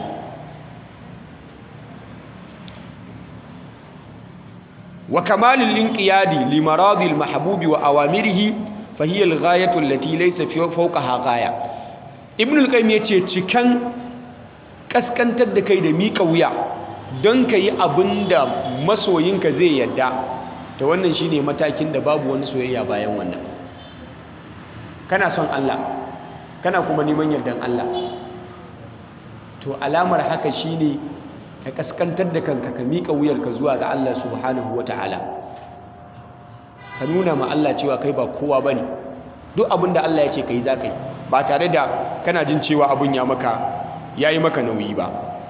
Speaker 2: wa kamalul inqiyadi li maradil mahbubi wa awamirihi fa hiya al ghayatu allati laysa fawqaha ghaya ibn al qayyim yace cikan kaskantar da kai da mika wuya don ka yi abinda masoyinka zai yadda ta wannan shine matakin da babu wani soyayya bayan wannan kana son Allah kana kuma neman yardan Allah to alamar haka shine ka kaskantar da kanka ka miƙa wuyarka zuwa ga Allah subhanahu ta'ala. ka nuna ma Allah cewa kai ba kowa bane duk abin da Allah ya ce kai za ka yi ba tare da kana jin cewa abin ya maka yayi maka nauyi ba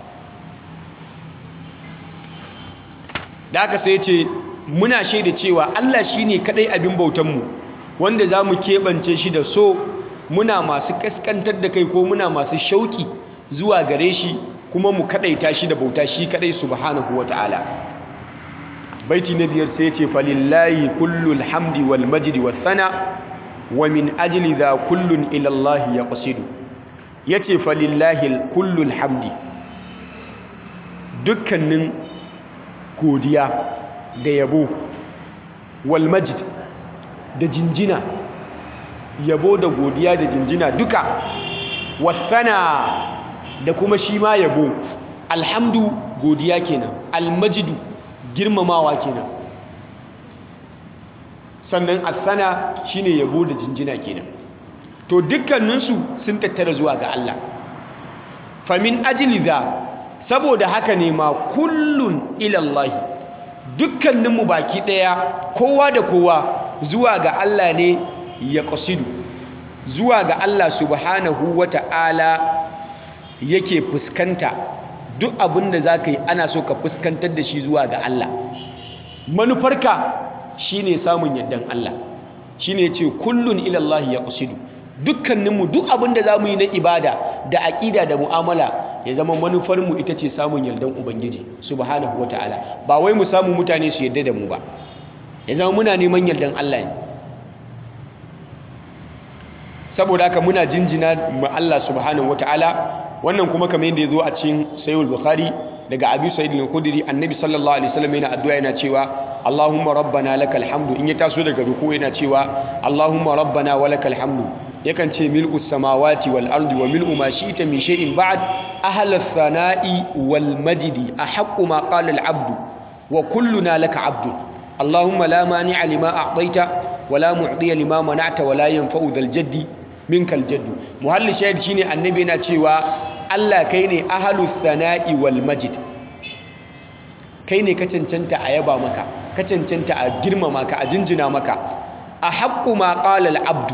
Speaker 2: da aka sai ce muna shaida cewa Allah shine kadai abin bautanmu wanda za mu keɓance shi da so muna masu kaskantar da kai ko muna masu shauki zuwa gare shi kuma mu kadaita shi da bauta shi kadai subhanahu ta'ala. baiti na biyar sai ce falillahi kullul hamdi wal majdi was sana wa min ajli dha kullun ila Allah yaqsidu yace falillahi kullul hamdi dukkanin godiya da yabo wal majd da jinjina yabo da godiya da jinjina duka wasana da kuma shi ma yabo alhamdu godiya kenan almajidu girmamawa kenan sannan asana shine yabo da jinjina kenan to dukkaninsu sun tattara zuwa ga Allah famin ajli za saboda haka ne ma kullun ilallahi dukkaninmu baki daya kowa da kowa zuwa ga Allah ne ya qasidu zuwa ga Allah subhanahu wata'ala yake fuskanta duk abin da za ka yi ana so ka fuskantar da shi zuwa ga Allah manufarka shine samun yardan Allah shine ce kullun ilallahi ya qasidu dukkaninmu duk abin da za mu yi na ibada da aƙida da mu'amala ya zama manufarmu ita ce samun yardan ubangiji subhanahu wata'ala ba wai mu samu mutane su yarda da mu ba ya zama muna neman yardan Allah ne saboda haka muna jinjina ma Allah subhanahu wata'ala wannan kuma kamar yadda ya zo a cikin sayyid bukhari daga abi sa'id al-khudri annabi sallallahu alaihi wasallam yana addu'a yana cewa allahumma rabbana lakal hamdu in ya taso daga ruku yana cewa allahumma rabbana wa lakal hamdu yakan ce mil'us samawati wal ardi wa mil'u ma shi'ta min shay'in ba'd ahla thana'i wal majdi ahaqqu ma qala al abdu wa kulluna laka abdu allahumma la mani'a lima a'taita wa la mu'tiya lima mana'ta wa la yanfa'u dhal jaddi minkal jaddu muhalli shahid shine annabi yana cewa Allah kai ne ahalus sana'i wal majid kai ne ka cancanta a yaba maka ka cancanta a girmama ka a jinjina maka a haqqu ma qala al abdu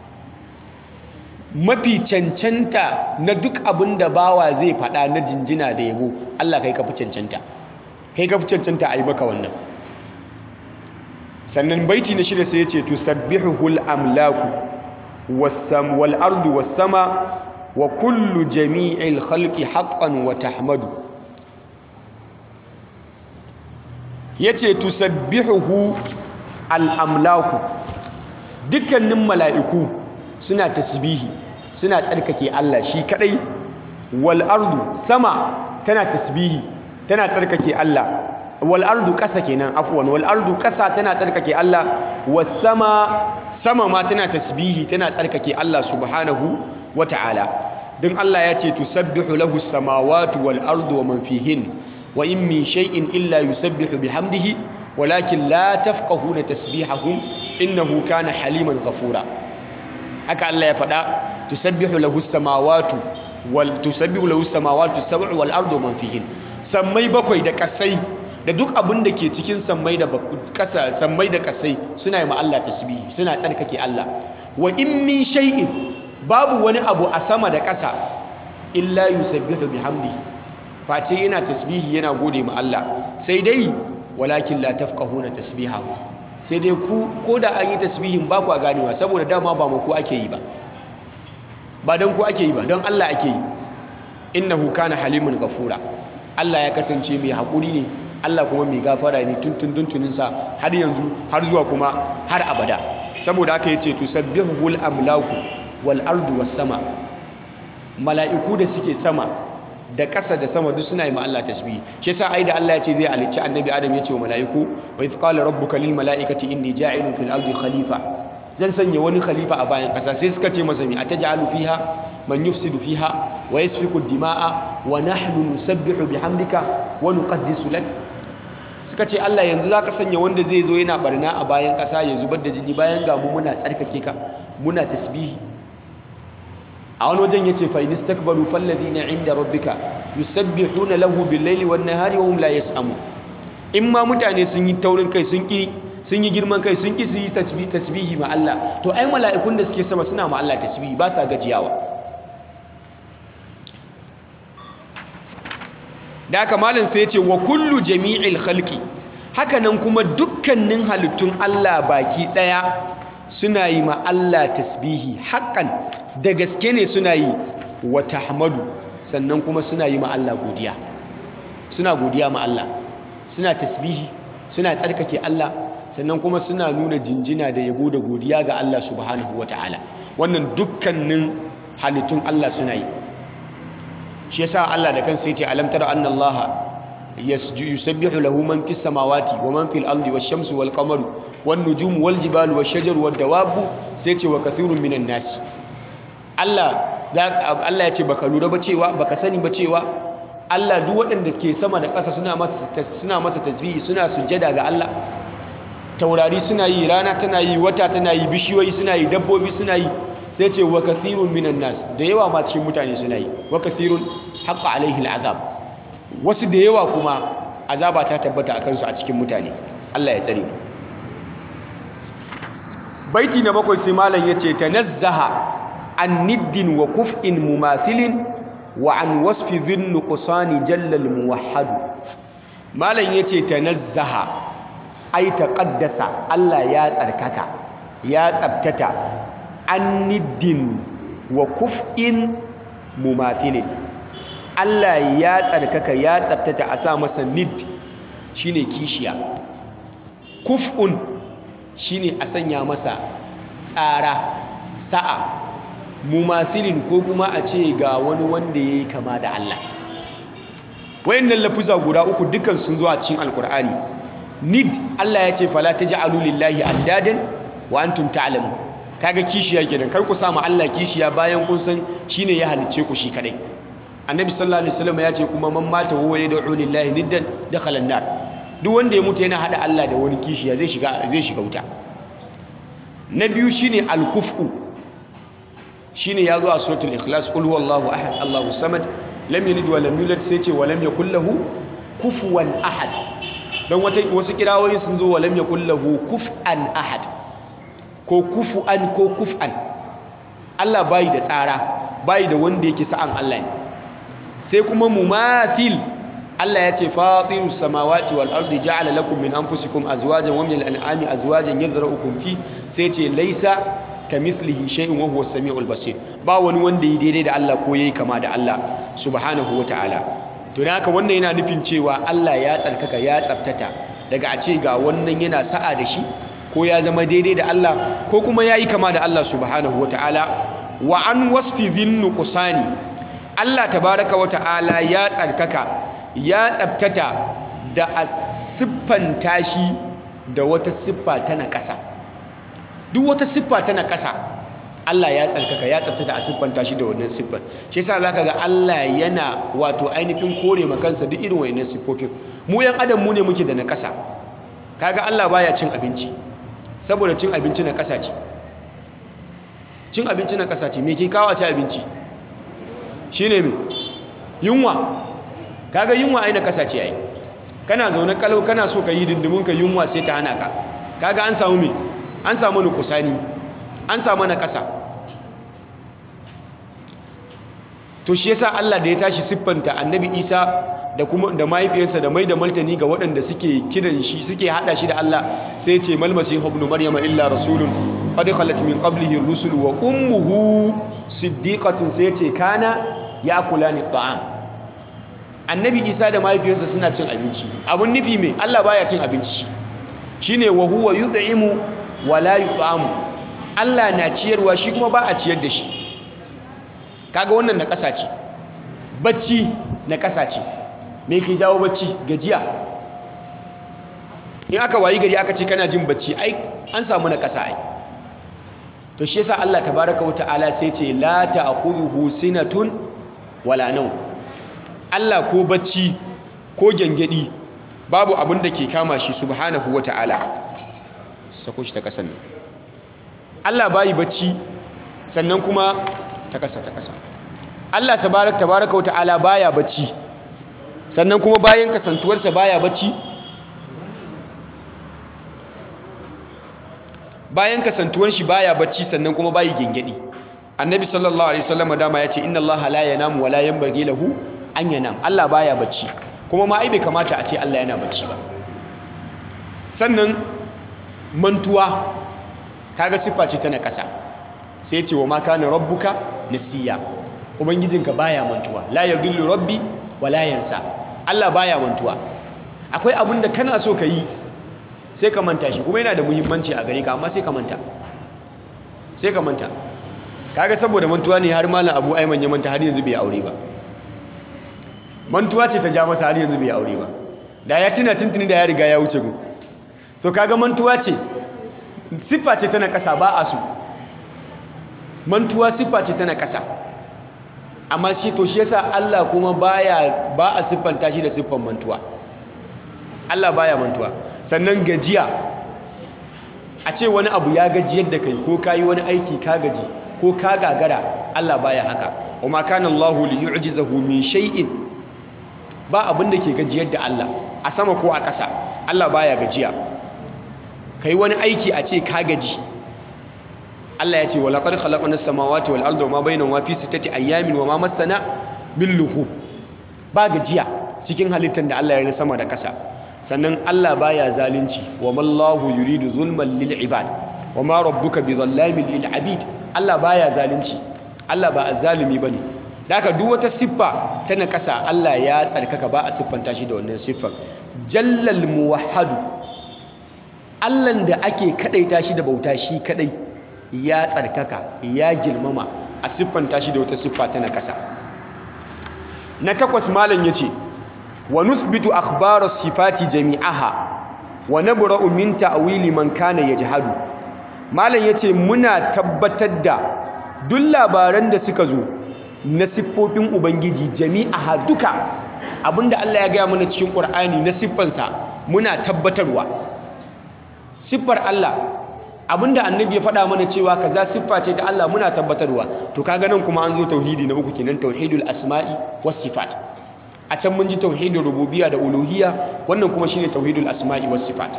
Speaker 2: mafi cancanta na duk abin da bawa zai faɗa na jinjina da yabo Allah kai ka fi cancanta kai ka fi cancanta a yi maka wannan sannan baiti na shida sai ya ce tusabbihul amlaku والأرض والسماء وكل جميع الخلق حقا وتحمد yace tusabbihuhu al-amlaku dukkanin mala'iku suna tasbihi suna tsarkake Allah shi kadai wal ardu sama tana tasbihi tana tsarkake Allah wal ardu kasa kenan afwan wal ardu kasa tana tsarkake Allah was sama sama ma tana tasbihi tana tsarkake Allah subhanahu wata'ala don Allah ya ce tusabbihu lahu samawati wal ardu wa man fihin wa in min shay'in illa yusabbihu bihamdihi walakin la tafqahuna tasbihahum innahu kana haliman ghafura haka Allah ya faɗa tusabbihu lahu samawati wal tusabbihu lahu samawati sab'u wal ardu wa man fihin sammai bakwai da kasai da duk abin da ke cikin sammai da kasa sammai da kasai suna yi ma Allah tasbihi suna tsarkake Allah wa in min shay'in babu wani abu a sama da ƙasa illa yusabbihu bihamdihi face yana tasbihi yana gode ma Allah sai dai walakin la tafqahuna tasbihahu sai dai ku ko da an yi tasbihin ba ku ganewa saboda dama ba mu ku ake yi ba ba don ku ake yi ba don Allah ake yi innahu kana halimun ghafura Allah ya kasance mai haƙuri ne Allah kuma mai gafara ne tuntun tuntuninsa har yanzu har zuwa kuma har abada saboda aka yi ce tusabbihul amlaku wal ardu was sama mala'iku da suke sama da ƙasa da sama duk suna yi ma Allah tasbihi shi yasa ai da Allah ya ce zai halicci annabi Adam ya ce wa mala'iku wa idh qala rabbuka lil mala'ikati inni ja'ilun fil ardi khalifa zan sanya wani khalifa a bayan ƙasa sai suka ce masa mi ataj'alu fiha man yufsidu fiha wa yasfiku dima'a wa nahnu nusabbihu bihamdika wa nuqaddisu lak suka ce Allah yanzu zaka sanya wanda zai zo yana barna a bayan ƙasa ya zubar da jini bayan ga mu muna tsarkake ka muna tasbihi a wani wajen yace fa inistakbaru falladhina inda rabbika yusabbihuna lahu bil-laili wan-nahari wa hum la yas'amu in ma mutane sun yi taurin kai sun ki sun yi girman kai sun ki su yi tasbihi ma Allah to ai mala'ikun da suke sama suna ma Allah tasbihi ba sa gajiyawa da haka malam sai ya ce wa kullu jami'il khalqi hakanan kuma dukkanin halittun Allah baki daya suna yi ma Allah tasbihi haƙan da gaske ne suna yi wa tahmadu sannan kuma suna yi ma Allah godiya suna godiya ma Allah suna tasbihi suna tsarkake Allah sannan kuma suna nuna jinjina da yabo da godiya ga Allah subhanahu wataala wannan dukkanin halittun Allah suna yi shi yasa Allah da kansa yace alam tara anna Allah yusabbihu lahu man fis samawati wa man fil ardi wash shamsu wal qamaru wan nujumu wal jibalu wash shajaru wad dawabu sai ce wa kathirun minan nas Allah Allah ya ce baka lura ba cewa baka sani ba cewa Allah duk waɗanda ke sama da ƙasa suna masa suna masa tasbihi suna sujjada ga Allah taurari suna yi rana tana yi wata tana yi bishiyoyi suna yi dabbobi suna yi sai ce wa kathirun minan nas da yawa ma cikin mutane suna yi wa kathirun haqqa alaihi al'azab wasu da yawa kuma azaba ta tabbata a kansu a cikin mutane Allah ya tsare baiti na bakwai sai malam yace tanazzaha an niddin wa kuf'in mumathilin wa an wasfi dhin nuqsani jalla al muwahhad malam yace tanazzaha ai taqaddasa Allah ya tsarkaka ya tsabtata an niddin wa kuf'in mumathilin Allah ya tsarkaka ya tsabtata a sa masa nid shine kishiya kuf'un shine a sanya masa tsara sa'a mumathilin ko kuma a ce ga wani wanda yayi kama da Allah wayannan lafuza guda uku dukan sun zo a cikin alkur'ani nid Allah ya ce fala taj'alu lillahi andadan wa antum ta'lamun kaga kishiya kenan kar ku samu Allah kishiya bayan kun san shine ya halicce ku shi kadai annabi sallallahu alaihi wasallam ya ce kuma man mata huwa yad'u lillahi niddan dakhala an-nar duk wanda ya mutu yana hada Allah da wani kishiya zai shiga zai shiga wuta na biyu shine al-kufu shine yazo a suratul ikhlas qul huwallahu ahad Allahu samad lam yalid wa lam yulad sai ce wa lam yakul lahu kufuwan ahad don wata wasu kirawoyin sun zo wa lam yakul lahu kuf'an ahad ko kufu'an ko kuf'an Allah bai da tsara bai da wanda yake sa'an Allah ne sai kuma mumathil Allah ya ce fatirus samawati wal ardi ja'ala lakum min anfusikum azwajan wa min al-an'ami azwajan yadhra'ukum fi sai ce laisa kamithlihi shay'un wa huwa as-sami'ul basir ba wani wanda yi daidai da Allah ko yayi kama da Allah subhanahu ta'ala. to dan haka wannan yana nufin cewa Allah ya tsarkaka ya tsaftata daga a ce ga wannan yana sa'a da shi ko ya zama daidai da Allah ko kuma yayi kama da Allah subhanahu ta'ala. wa an wasfi dhinnu qusani Allah tabaraka wa ta'ala ya tsarkaka ya tsabtata da a siffanta shi da wata siffa ta naƙasa duk wata siffa ta naƙasa Allah ya tsarkaka ya tsabtata a siffanta shi da wannan siffar shi yasa zaka ga Allah yana wato ainihin kore makansa duk irin wayannan siffofin mu yan adam mu ne muke da naƙasa kaga Allah baya cin abinci saboda cin abinci na ƙasa ce cin abinci na ƙasa ce me ke kawo ci abinci shine me yunwa kaga yunwa ai na ƙasa ce ai kana zaune kalau kana so ka yi dindimin ka yunwa sai ta hana ka kaga an samu me an samu nukusani an samu na ƙasa to shi yasa Allah da ya tashi siffanta annabi Isa da kuma da mahaifiyarsa da mai da martani ga waɗanda suke kiran shi suke hada shi da Allah sai ya ce mal masih ibn maryama illa rasulun qad khalat min qablihi ar-rusul wa ummuhu siddiqatun sai ya ce kana yakulani ta'am annabi Isa da mahaifiyarsa suna cin abinci abun nufi me Allah baya cin abinci shine wa huwa yud'imu wa la yut'amu Allah na ciyarwa shi kuma ba a ciyar da shi kaga wannan na ƙasa ce bacci na ƙasa ce me ke jawo bacci gajiya in aka wayi gari aka ce kana jin bacci ai an samu na ƙasa ai to shi yasa Allah tabaraka wa ta'ala sai ce la ta'khudhuhu sinatun wala nawm Allah ko bacci ko gengedi babu abin da ke kama shi subhanahu wa ta'ala sako shi ta ƙasan nan Allah bayi bacci sannan kuma ta ƙasa ta ƙasa Allah tabarak tabaraka wa ta'ala baya bacci sannan kuma bayan kasantuwarsa baya bacci bayan kasantuwar shi baya bacci sannan kuma bayi gengedi annabi sallallahu alaihi wasallam dama ya ce inna allaha la yanamu wa la yanbaghi lahu an yanam Allah baya bacci kuma ma ai bai kamata a ce Allah yana bacci ba sannan mantuwa kaga siffa ce ta na ƙasa sai ce wa ma kana rabbuka nasiya ubangijinka baya mantuwa la yadhillu rabbi wa la yansa Allah baya mantuwa akwai abin da kana so ka yi sai ka manta shi kuma yana da muhimmanci a gare ka amma sai ka manta sai ka manta kaga saboda mantuwa ne har malam Abu Ayman ya manta har yanzu bai aure ba mantuwa ce ta ja masa har yanzu bai aure ba da ya tuna tuntuni da ya riga ya wuce gu to kaga mantuwa ce siffa ce tana kasa ba a so mantuwa siffa ce tana kasa amma shi to shi yasa Allah kuma baya ba a siffanta shi da siffan mantuwa Allah baya mantuwa sannan gajiya a ce wani abu ya gajiyar da kai ko kayi wani aiki ka gaji ko ka gagara Allah baya haka wa ma kana Allahu li yu'jizahu min shay'in ba abin da ke gajiyar da Allah a sama ko a ƙasa Allah baya gajiya kai wani aiki a ce ka gaji Allah ya ce wa laqad khalaqna as-samawati wal arda wama bainahuma fi sittati ayyamin wama massana min lughub ba gajiya cikin halittar da Allah ya yi sama da ƙasa sannan Allah baya zalunci wa mallahu yuridu zulman lil ibad wa ma rabbuka bizallamin lil abid Allah baya zalunci Allah ba azzalimi bane daka duk wata siffa ta na ƙasa Allah ya tsarkaka ba a siffanta shi da wannan siffar jallal muwahhadu Allahn da ake kadaita shi da bauta shi kadai ya tsarkaka ya girmama a siffanta shi da wata siffa ta na ƙasa na takwas malam yace wa nuthbitu akhbaras sifati jami'aha wa nabra'u min ta'wili man kana yajhadu malam yace muna tabbatar da duk labaran da suka zo na siffofin ubangiji jami'aha duka abinda Allah ya gaya mana cikin Qur'ani na siffansa muna tabbatarwa siffar Allah abinda annabi ya faɗa mana cewa kaza siffa ce ta Allah muna tabbatarwa to kaga nan kuma an zo tauhidi na uku kenan tauhidul asma'i was sifat a can mun ji tauhidul rububiyya da uluhiyya wannan kuma shine tauhidul asma'i was sifat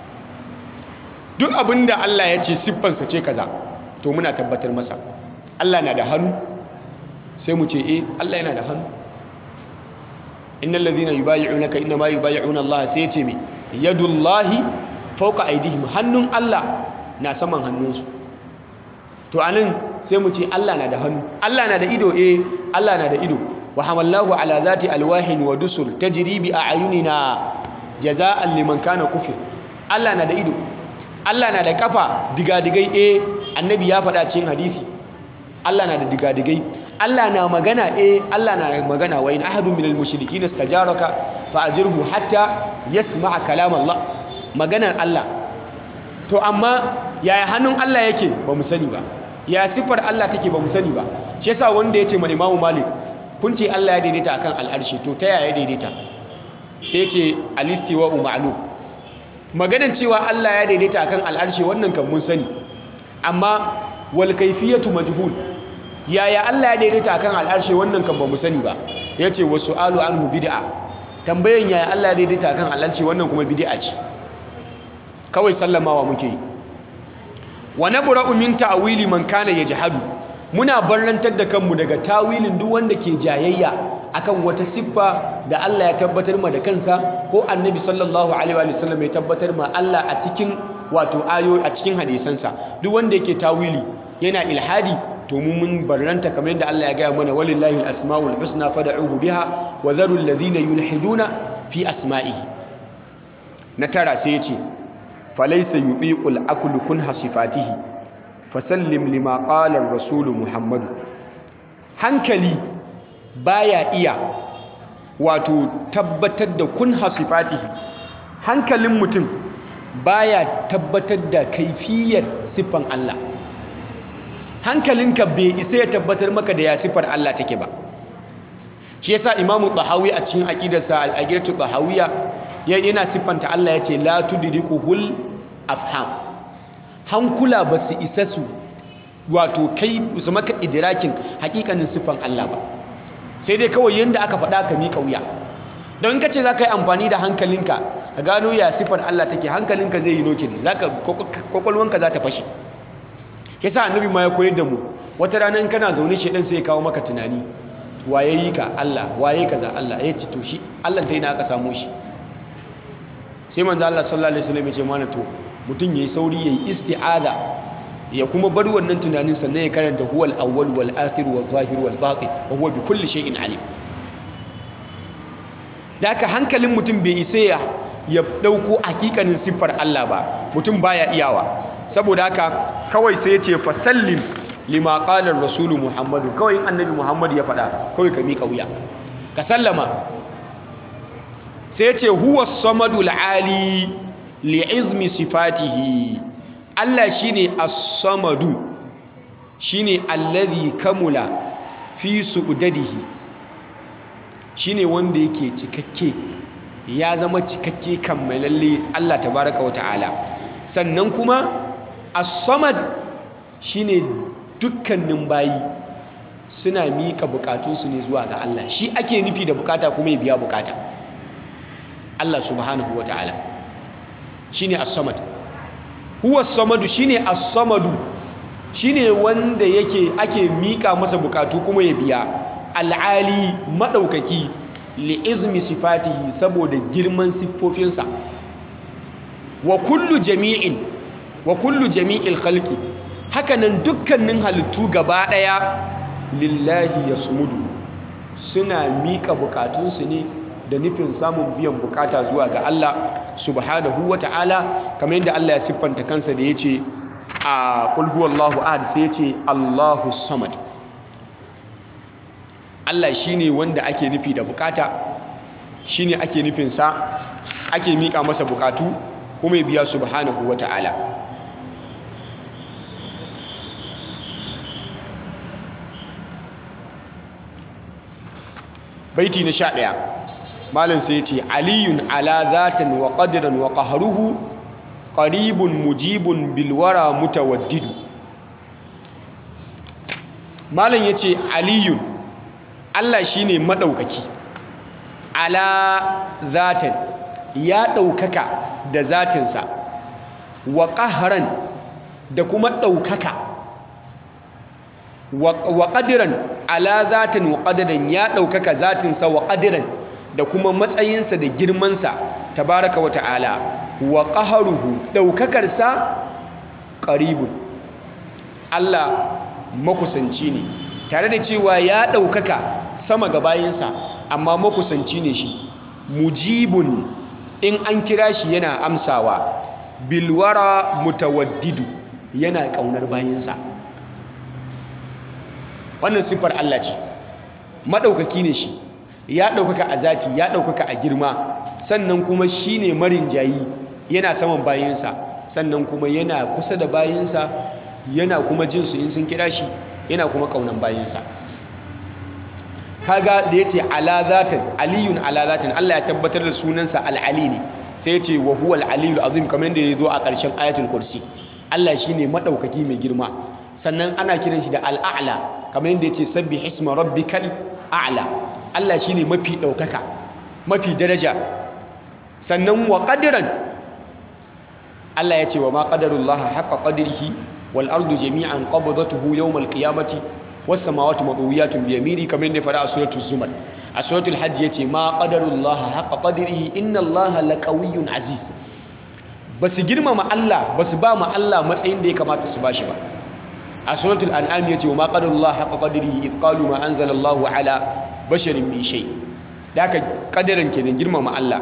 Speaker 2: duk abinda Allah ya ce siffansa ce kaza to muna tabbatar masa Allah na da hannu sai mu ce eh Allah yana da hannu innal ladhina yubayyi'unaka inma yubayyi'una Allah sai ya ce me yadullahi fawqa aydihim hannun Allah na saman hannunsu to anan sai mu ce Allah na da hannu Allah na da ido eh Allah na da ido wa hamallahu ala zati alwahin wa dusur tajri bi a'yunina jaza'an liman kana kufir Allah na da ido Allah na da kafa digadigai eh annabi ya faɗa cikin hadisi Allah na da digadigai Allah na magana eh Allah na magana wa in ahadun minal mushrikin istajaraka fa ajirhu hatta yasma'a kalam Allah maganar Allah to amma yaya hannun Allah yake ba mu sani ba ya sifar Allah take ba mu sani ba shi yasa wanda ya ce ma Imam Malik kun ce Allah ya daidaita akan al'arshi to ta yaya daidaita sai ce alistiwa ma'lum maganar cewa Allah ya daidaita akan al'arshi wannan kan mun sani amma wal kayfiyatu majhul yaya Allah ya daidaita akan al'arshi wannan kan ba mu sani ba yace wa su'alu anhu bid'a tambayan yaya Allah ya daidaita akan al'arshi wannan kuma bid'a ce kawai sallamawa muke yi wa nabra'u min ta'wili man kana yajhadu muna barrantar da kanmu daga tawilin duk wanda ke jayayya akan wata siffa da Allah ya tabbatar ma da kansa ko annabi sallallahu alaihi wa sallam ya tabbatar ma Allah a cikin wato ayo a cikin hadisansa duk wanda yake tawili yana ilhadi to mu mun barranta kamar yadda Allah ya gaya mana walillahi al-asmaul husna fad'uhu biha wa dharu alladhina yulhiduna fi asma'ihi na tara sai ya ce falaisa yubiqul aklu kun hasifatihi fasallim lima qala ar-rasul muhammad hankali baya iya wato tabbatar da kun hasifatihi hankalin mutum baya tabbatar da kaifiyar siffan Allah hankalinka bai isa ya tabbatar maka da ya siffar Allah take ba shi yasa imamu tahawi a cikin aqidarsa al-aqidatu tahawiyya yana siffanta Allah ya ce la tudrikuhul afham hankula ba su isa su wato kai su maka idrakin hakikanin siffan Allah ba sai dai kawai yanda aka faɗa ka miƙa wuya don ka ce za ka yi amfani da hankalinka ka gano ya siffar Allah take hankalinka zai yi nokin kwakwalwanka za ta fashe ke sa annabi ma ya koyar da mu wata rana in kana zaune shaidan sai ya kawo maka tunani waye yi ka Allah waye kaza Allah ya ce to shi Allah ta yi na aka samu shi sai manzo Allah sallallahu alaihi wasallam ya ce mana to mutum yayi sauri yayi isti'aza ya kuma bar wannan tunanin sannan ya karanta huwal awwal wal akhir wal zahir wal batin wa huwa bi kulli shay'in alim da haka hankalin mutum bai isa ya ya dauko hakikanin siffar Allah ba mutum baya iyawa saboda haka kawai sai ya ce fasallim lima qala rasulu muhammadu kawai in annabi muhammad ya faɗa kawai ka miƙa wuya ka sallama sai ya ce huwa samadul ali li'izmi sifatihi Allah shine as-samadu shine allazi kamula fi su'dadihi shine wanda yake cikakke ya zama cikakke kammalalle Allah tabaraka wata'ala sannan kuma as-samad shine dukkanin bayi suna mika bukatunsu ne zuwa ga Allah shi ake nufi da bukata kuma ya biya bukata Allah subhanahu wata'ala shine as-samad huwa as-samadu shine as-samadu shine wanda yake ake mika masa bukatu kuma ya biya al'ali maɗaukaki li'izmi sifatihi saboda girman siffofinsa wa kullu jami'in wa kullu jami'il khalqi hakanan dukkanin halittu gaba ɗaya lillahi yasmudu suna miƙa bukatunsu ne da nufin samun biyan bukata zuwa ga Allah subhanahu wa ta'ala kamar yadda Allah ya siffanta kansa da ya ce a qul huwallahu ahad sai ya ce Allahu samad Allah shi ne wanda ake nufi da bukata shi ne ake nufinsa ake miƙa masa bukatu kuma ya biya subhanahu wa ta'ala baiti na sha ɗaya malin sai ce aliyun ala zatan wa ƙadiran wa ƙaharuhu ƙaribun mujibun bilwara mutawaddidu malin ya ce aliyun Allah shi ne maɗaukaki ala zatin ya ɗaukaka da zatinsa wa ƙaharan da kuma ɗaukaka wa ƙadiran ala zatin wa ƙadiran ya ɗaukaka zatinsa wa ƙadiran da kuma matsayinsa da girmansa tabaraka wa ta'ala wa ƙaharuhu ɗaukakarsa ƙaribun Allah makusanci ne tare da cewa ya ɗaukaka sama ga bayansa amma makusanci ne shi mujibun in an kira shi yana amsawa bilwara mutawaddidu yana ƙaunar bayansa wannan siffar Allah ce maɗaukaki ne shi ya ɗaukaka a zati ya ɗaukaka a girma sannan kuma shi ne marin jayi yana saman bayansa sannan kuma yana kusa da bayansa yana kuma jinsu in sun kira shi yana kuma kaunan bayansa kaga da yace ala zatin aliyun ala zatin Allah ya tabbatar da sunansa al-ali ne sai yace wa huwa al-aliyul azim kamar yadda yazo a ƙarshen ayatul kursi Allah shine madaukaki mai girma sannan ana kiran shi da al-a'la kamar yadda yace sabbih isma rabbikal a'la Allah shine mafi daukaka mafi daraja sannan wa qadiran Allah yace wa ma qadarullaha haqqa qadrihi wal ardu jami'an qabdatuhu yawm al-qiyamati was samawati madawiyatun bi yamini kamar yadda fara a suratul zumar a suratul hajj yace ma qadarullaha haqqa qadrihi inna allaha laqawiyyun aziz basu girmama Allah basu ba mu Allah matsayin da ya kamata su bashi ba a suratul an'am yace wa ma qadarullaha haqqa qadrihi id qalu ma anzalallahu ala basharin min shay da ka kadarin kenan girmama Allah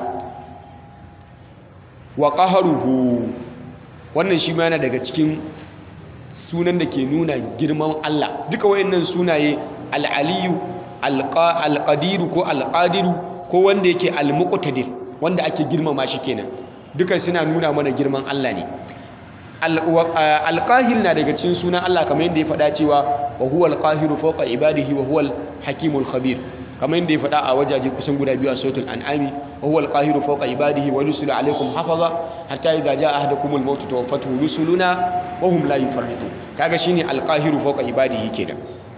Speaker 2: wa qaharuhu wannan shi ma yana daga cikin sunan da ke nuna girman Allah duka wayannan sunaye al-aliyu al-qadiru ko al-qadiru ko wanda yake al-muqtadir wanda ake girmama shi kenan duka suna nuna mana girman Allah ne al-qahir na daga cikin sunan Allah kamar yadda ya faɗa cewa wa huwa al-qahiru fawqa ibadihi wa huwa al-hakimul khabir kamar yadda ya faɗa a wajaje kusan guda biyu a suratul an'ami wa huwa al-qahiru fawqa ibadihi wa yursilu alaykum hafaza hatta idza jaa ahadakumul maut tawaffatuhu rusuluna wa hum la yufarritun kaga shine al-qahiru fawqa ibadihi kenan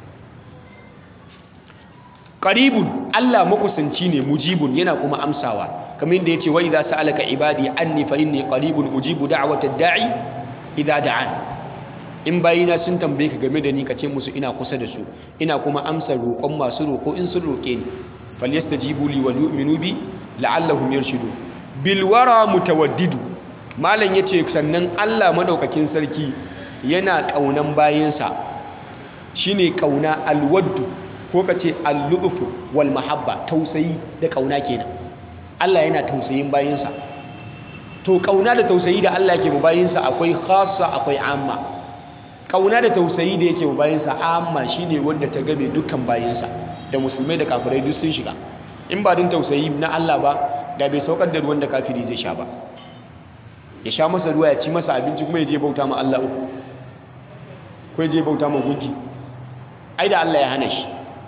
Speaker 2: qaribun Allah makusanci ne mujibun yana kuma amsawa kamar yadda yace wa idza sa'alaka ibadi anni fa inni qaribun ujibu da'watad da'i idza da'an in bayina sun tambaye ka game da ni ka ce musu ina kusa da su ina kuma amsa roƙon masu roƙo in sun roƙe ni falyastajibu li wal yu'minu bi la'allahum yarshudun bil wara mutawaddidu malam yace sannan Allah madaukakin sarki yana kaunan bayinsa shine kauna alwaddu ko kace al-lu'fu wal mahabba tausayi da kauna kenan Allah yana tausayin bayinsa to kauna da tausayi da Allah yake mu bayinsa akwai khassa akwai amma kauna da tausayi da yake bayinsa amma shine wanda ta game dukkan bayinsa da musulmai da kafirai duk sun shiga in ba din tausayi na Allah ba da bai saukar da ruwan da kafiri zai sha ba ya sha masa ruwa ya ci masa abinci kuma ya je bauta ma Allah uku ko ya je bauta ma gunki ai da Allah ya hana shi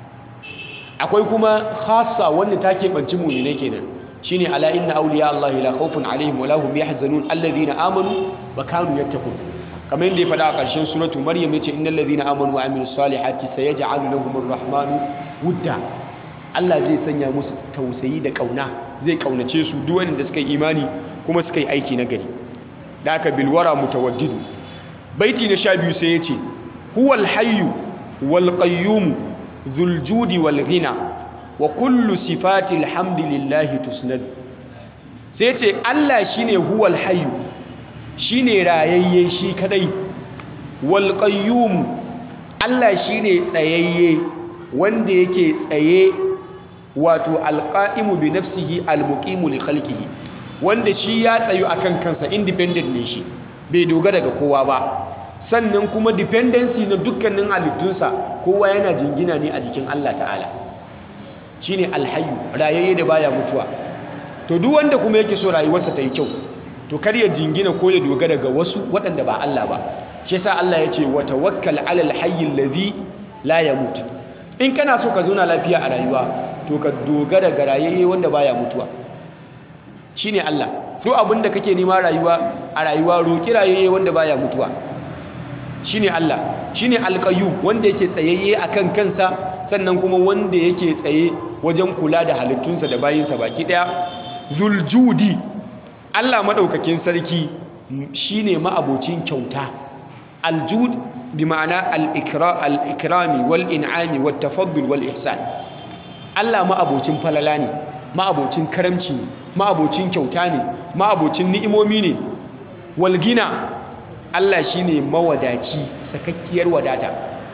Speaker 2: akwai kuma khassa wanda ta keɓanci mu'minai kenan shine ala inna awliya Allah la khawfun alaihim wa lahum yahzanun alladhina amanu wa kanu yattaqun kamar yadda ya faɗa a ƙarshen suratu maryam yace innal ladhina amanu wa amilus salihati sayaj'alu lahumur rahmanu wudda Allah zai sanya musu tausayi da kauna zai kaunace su duk wanda suka yi imani kuma suka yi aiki na gari da aka bilwara mutawaddidu baiti na sha biyu sai yace huwal hayyu wal qayyum dhul judi wal ghina wa kullu sifati alhamdulillahi tusnad sai yace Allah shine huwal hayyu shine rayayye shi kadai wal qayyum Allah shine tsayayye wanda yake tsaye wato alqaimu bi nafsihi almuqimu li khalqihi wanda shi ya tsayu akan kansa independent ne shi bai dogara ga kowa ba sannan kuma dependency na dukkanin halittunsa kowa yana jingina ne a jikin Allah ta'ala shine alhayyu rayayye da baya mutuwa to duk wanda kuma yake so rayuwarsa ta yi kyau to kar ya jingina ko ya dogara ga wasu waɗanda ba Allah ba shi yasa Allah ya ce wa tawakkal alal hayyil ladhi la yamut in kana so ka zauna lafiya a rayuwa to ka dogara ga rayayye wanda baya mutuwa shine Allah duk abin da kake nema rayuwa a rayuwa roki rayayye wanda baya mutuwa shine Allah shine alqayyum wanda yake tsayayye akan kansa sannan kuma wanda yake tsaye wajen kula da halittunsa da bayinsa baki daya zuljudi Allah madaukakin sarki shine ma'abocin kyauta aljud bi ma'ana al-ikra al-ikrami wal in'ami wat tafaddul wal ihsan Allah ma'abocin falala ne ma'abocin karamci ne ma'abocin kyauta ne ma'abocin ni'imomi ne wal gina Allah shine mawadaci sakakkiyar wadata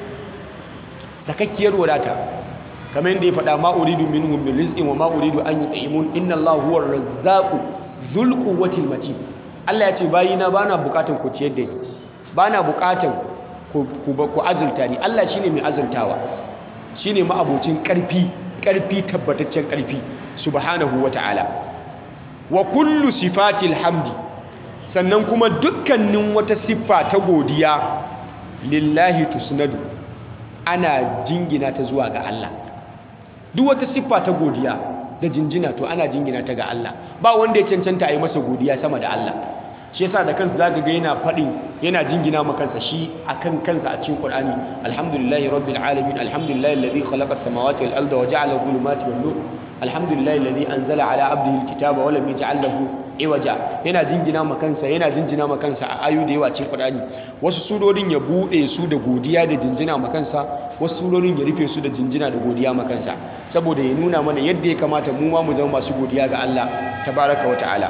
Speaker 2: sakakkiyar wadata kamar yadda ya faɗa ma uridu minhum min rizqin wa ma uridu an yut'imun inna Allah huwa ar-razzaqu dhul quwwati matin Allah ya ce bayina bana bukatan ku ciyar da ni bana bukatan ku ku azulta ni Allah shine mai azultawa shine ma'abocin karfi karfi tabbataccen karfi subhanahu wata'ala wa kullu sifatil hamdi sannan kuma dukkanin wata siffa ta godiya lillahi tusnadu ana jingina ta zuwa ga Allah duk wata siffa ta godiya da jinjina to ana jingina ta ga Allah ba wanda ya cancanta a yi masa godiya sama da Allah shi yasa da kansa zaka ga yana faɗin yana jingina ma kansa shi akan kansa a cikin Qur'ani alhamdulillahi rabbil alamin alhamdulillahi alladhi khalaqa as-samawati wal arda wa ja'ala adh-dhulumati wan nur alhamdulillahi alladhi anzala ala abdihi al-kitaba wa lam yaj'al lahu iwaja yana jingina ma kansa yana jinjina ma kansa a ayu da yawa cikin Qur'ani wasu surorin ya bude su da godiya da jinjina ma kansa wasu surorin ya rufe su da jinjina da godiya ma kansa saboda ya nuna mana yadda ya kamata mu ma mu zama masu godiya ga Allah tabaraka wa ta'ala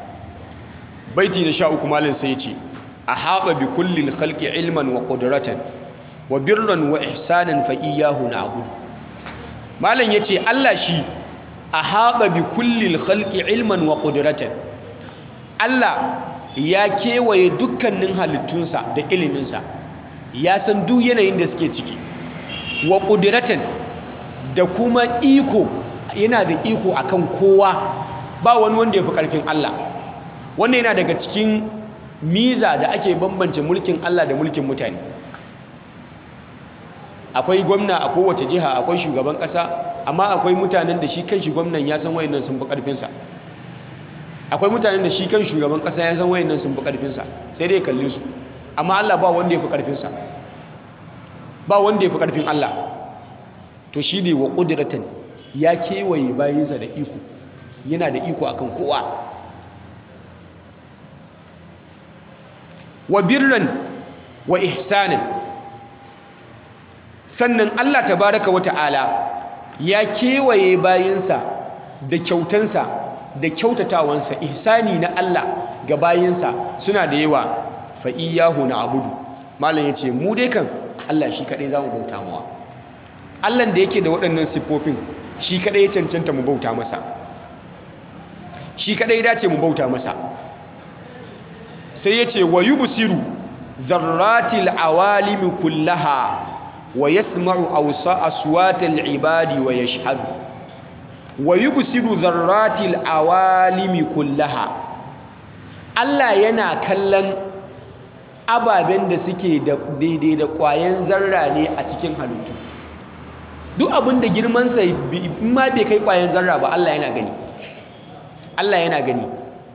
Speaker 2: baiti na sha uku malin sai ce a haɓa bi kullil khalqi ilman wa qudratan wa birran wa ihsanan fa iyyahu na'budu malam yace Allah shi a haɓa bi kullil khalqi ilman wa qudratan Allah ya kewaye dukkanin halittunsa da iliminsa ya san duk yanayin da suke ciki wa qudratan da kuma iko yana da iko akan kowa ba wani wanda ya fi ƙarfin Allah wannan yana daga cikin miza da ake bambance mulkin Allah da mulkin mutane akwai gwamna a kowace jiha akwai shugaban ƙasa amma akwai mutanen da shi kan shi gwamnan ya san wayannan sun fi ƙarfinsa akwai mutanen da shi kan shugaban kasa ya san wayannan sun fi karfinsa sai dai kalle su amma Allah ba wanda ya fi karfinsa ba wanda ya fi karfin Allah to shi ne wa ƙudiratan ya kewaye bayansa da iko yana da iko akan kowa wa birran wa ihsanan sannan Allah tabaraka wa ta'ala ya kewaye bayansa da kyautansa da kyautatawansa ihsani na Allah ga bayansa suna da yawa fa iyyahu na'budu malam yace mu dai kan Allah shi kadai zamu bauta mawa Allah da yake da waɗannan siffofin shi kadai ya cancanta mu bauta masa shi kadai ya dace mu bauta masa sai yace wa yubsiru dharratil awalimi kullaha wa yasma'u awsa aswatal ibadi wa yashhadu wa yubsiru dharratil awalimi kullaha Allah yana kallon ababen da suke da daidai da ƙwayan zarra ne a cikin halittu duk abin da girmansa ma bai kai ƙwayan zarra ba Allah yana gani Allah yana gani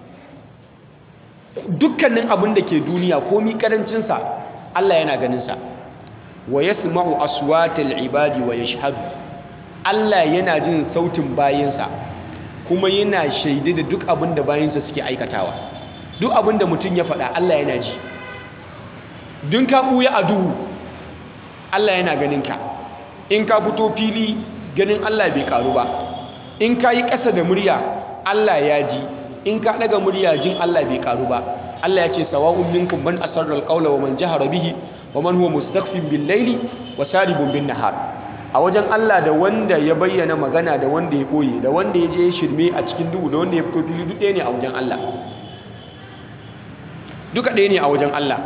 Speaker 2: dukkanin abin da ke duniya komi karancinsa Allah yana ganinsa wa yasma'u aswatal ibadi wa yashhadu Allah yana jin sautin bayinsa kuma yana shaide da duk abin da bayinsa suke aikatawa duk abin da mutum ya faɗa Allah yana ji dun ka ɓuya a duhu Allah yana ganin ka in ka fito fili ganin Allah bai karu ba in ka yi ƙasa da murya Allah ya ji in ka ɗaga murya jin Allah bai karu ba Allah ya ce sawa'un minkum man asarra alqawla wa man jahara bihi wa man huwa mustakhfin bil layli wa saribun bin nahar a wajen Allah da wanda ya bayyana magana da wanda ya boye da wanda ya je ya shirme a cikin duhu da wanda ya fito fili duk ɗaya ne a wajen Allah duka ɗaya ne a wajen Allah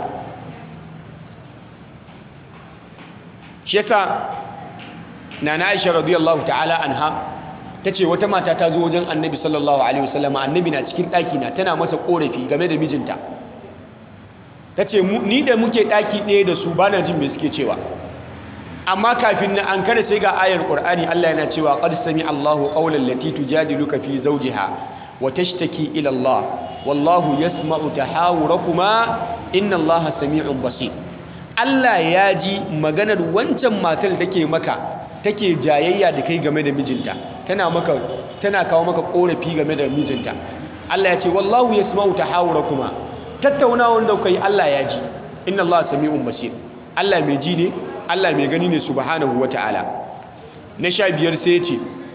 Speaker 2: shi yasa nana Aisha radiyallahu ta'ala anha tace wata mata ta zo wajen Annabi sallallahu alaihi wasallam Annabi na cikin ɗaki na tana masa korafi game da mijinta tace ni da muke ɗaki ɗaya da su bana jin me suke cewa amma kafin na an kada sai ga ayar Qur'ani Allah yana cewa qad sami Allahu qawlan lati tujadiluka fi zawjiha wa tashtaki ila Allah wallahu yasma'u tahawurakuma inna Allaha sami'un basir Allah ya ji maganar wancan matar take maka take jayayya da kai game da mijinta tana maka tana kawo maka korafi game da mijinta Allah ya ce wallahu yasma'u tahawurakuma tattaunawar da kai Allah ya ji inna Allah sami'un basir Allah mai ji ne Allah mai gani ne subhanahu wata'ala na sha biyar sai ya ce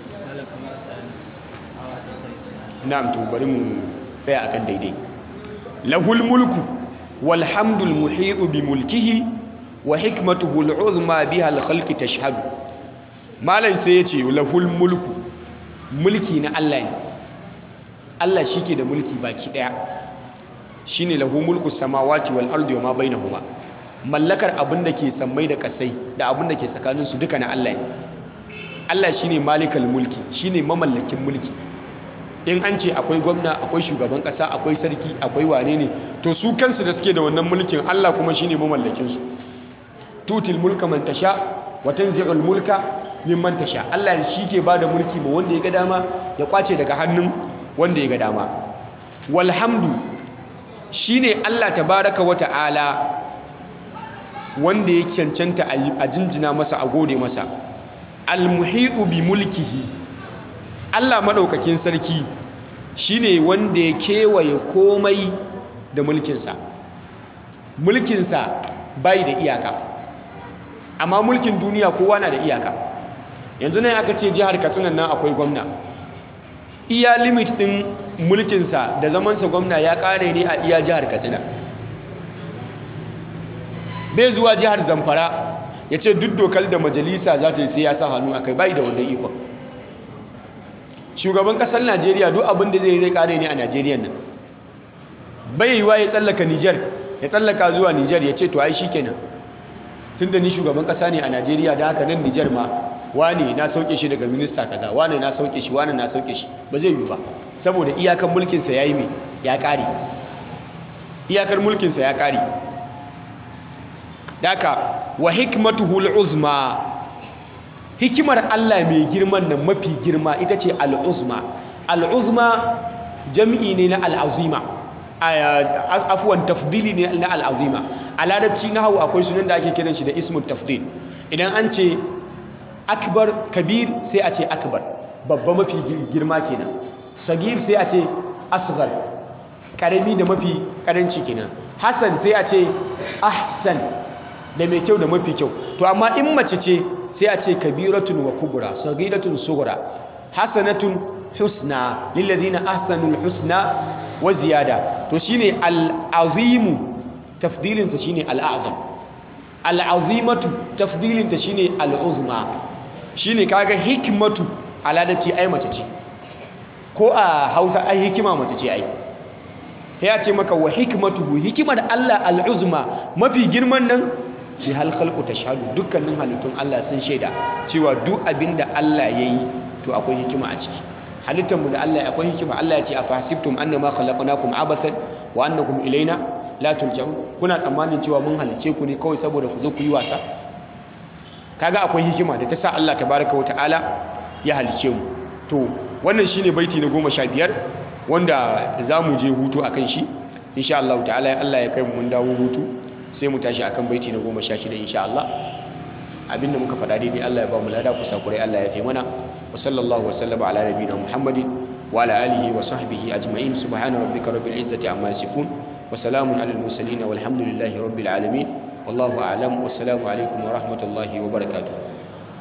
Speaker 2: na'am to bari mu tsaya akan daidai lahul mulku walhamdul muhitu bi mulkihi wa hikmatuhu al'uzma biha al-khalqi tashhadu malan sai yace lahul mulku mulki na Allah ne Allah shike da mulki baki daya shine lahu mulku samawati wal ardi wa ma bainahuma mallakar abin da ke sammai da kasai da abin da ke tsakanin su duka na Allah ne Allah shine malikal mulki shine mamallakin mulki in an ce akwai gwamna akwai shugaban kasa akwai sarki akwai wane ne to su kansu da suke da wannan mulkin Allah kuma shine mamallakin su tutil mulka man tasha wa tanzi'ul mulka mimman tasha Allah shi ke bada mulki ma wanda ya ga dama ya kwace daga hannun wanda ya ga dama walhamdu shine Allah tabaraka wa ta'ala wanda ya cancanta a jinjina masa a gode masa almuhitu bi mulkihi Allah madaukakin sarki shine wanda ya kewaye komai da mulkinsa mulkinsa bai da iyaka amma mulkin duniya kowa na da iyaka yanzu nan aka ce jihar katsina nan akwai gwamna iya limit din mulkinsa da zamansa gwamna ya kare ne a iya jihar katsina bai zuwa jihar zamfara ya ce duk dokar da majalisa za ta yi sai ya sa hannu a kai bai da wannan ikon shugaban kasar najeriya duk abin da zai zai kare ne a najeriya nan bai yiwa ya tsallaka nijar ya tsallaka zuwa nijar ya ce to ai shi kenan tun da ni shugaban kasa ne a najeriya da haka nan nijar ma wane na sauke shi daga minista kaza wane na sauke shi wane na sauke shi ba zai yi ba saboda iyakan mulkinsa ya yi mai ya kare iyakar mulkinsa ya kare daka wa hikmatuhu al'uzma hikimar Allah mai girman nan mafi girma ita ce al'uzma al'uzma jam'i ne na al'azima afuwan tafdili ne na al'azima a larabci na hau akwai sunan da ake kiran shi da ismun tafdil idan an ce akbar kabir sai a ce akbar babba mafi girma kenan sagir sai a ce asghar karami da mafi karanci kenan hasan sai a ce ahsan da mai kyau da mafi kyau to amma in mace ce sai a ce kabiratun wa kubra sagiratun sughra hasanatun husna lillazina ahsanul husna wa ziyada to shine al-azimu tafdilin sa shine al-a'zam al-azimatu tafdilin ta shine al-uzma shine kaga hikmatu aladati ai mace ce ko a Hausa ai hikima mace ce ai sai ya ce maka wa hikmatuhu hikimar Allah al-uzma mafi girman nan bi hal khalqu tashhadu dukkanin halittun Allah sun shaida cewa duk abinda Allah yayi to akwai hikima a ciki halittar mu da Allah akwai hikima Allah ya ce afahasibtum annama khalaqnakum abathan wa annakum ilaina la turja'un kuna tsammanin cewa mun halice ku ne kawai saboda ku zo ku yi wasa kaga akwai hikima da ta sa Allah tabaraka wa ta'ala ya halice mu to wannan shine baiti na goma sha biyar wanda za mu je hutu akan shi insha Allah ta'ala Allah ya kai mu mun dawo hutu sai mu tashi akan baiti na goma sha shida insha Allah abinda muka faɗa daidai Allah ya ba mu lada kusa kurai Allah ya fi mana wa sallallahu wa sallama ala nabiyina Muhammadin wa ala alihi wa sahbihi ajma'in subhana rabbika rabbil izzati amma yasifun wa salamun alal mursalin walhamdulillahi rabbil alamin wallahu a'lam wassalamu alaikum wa rahmatullahi wa barakatuh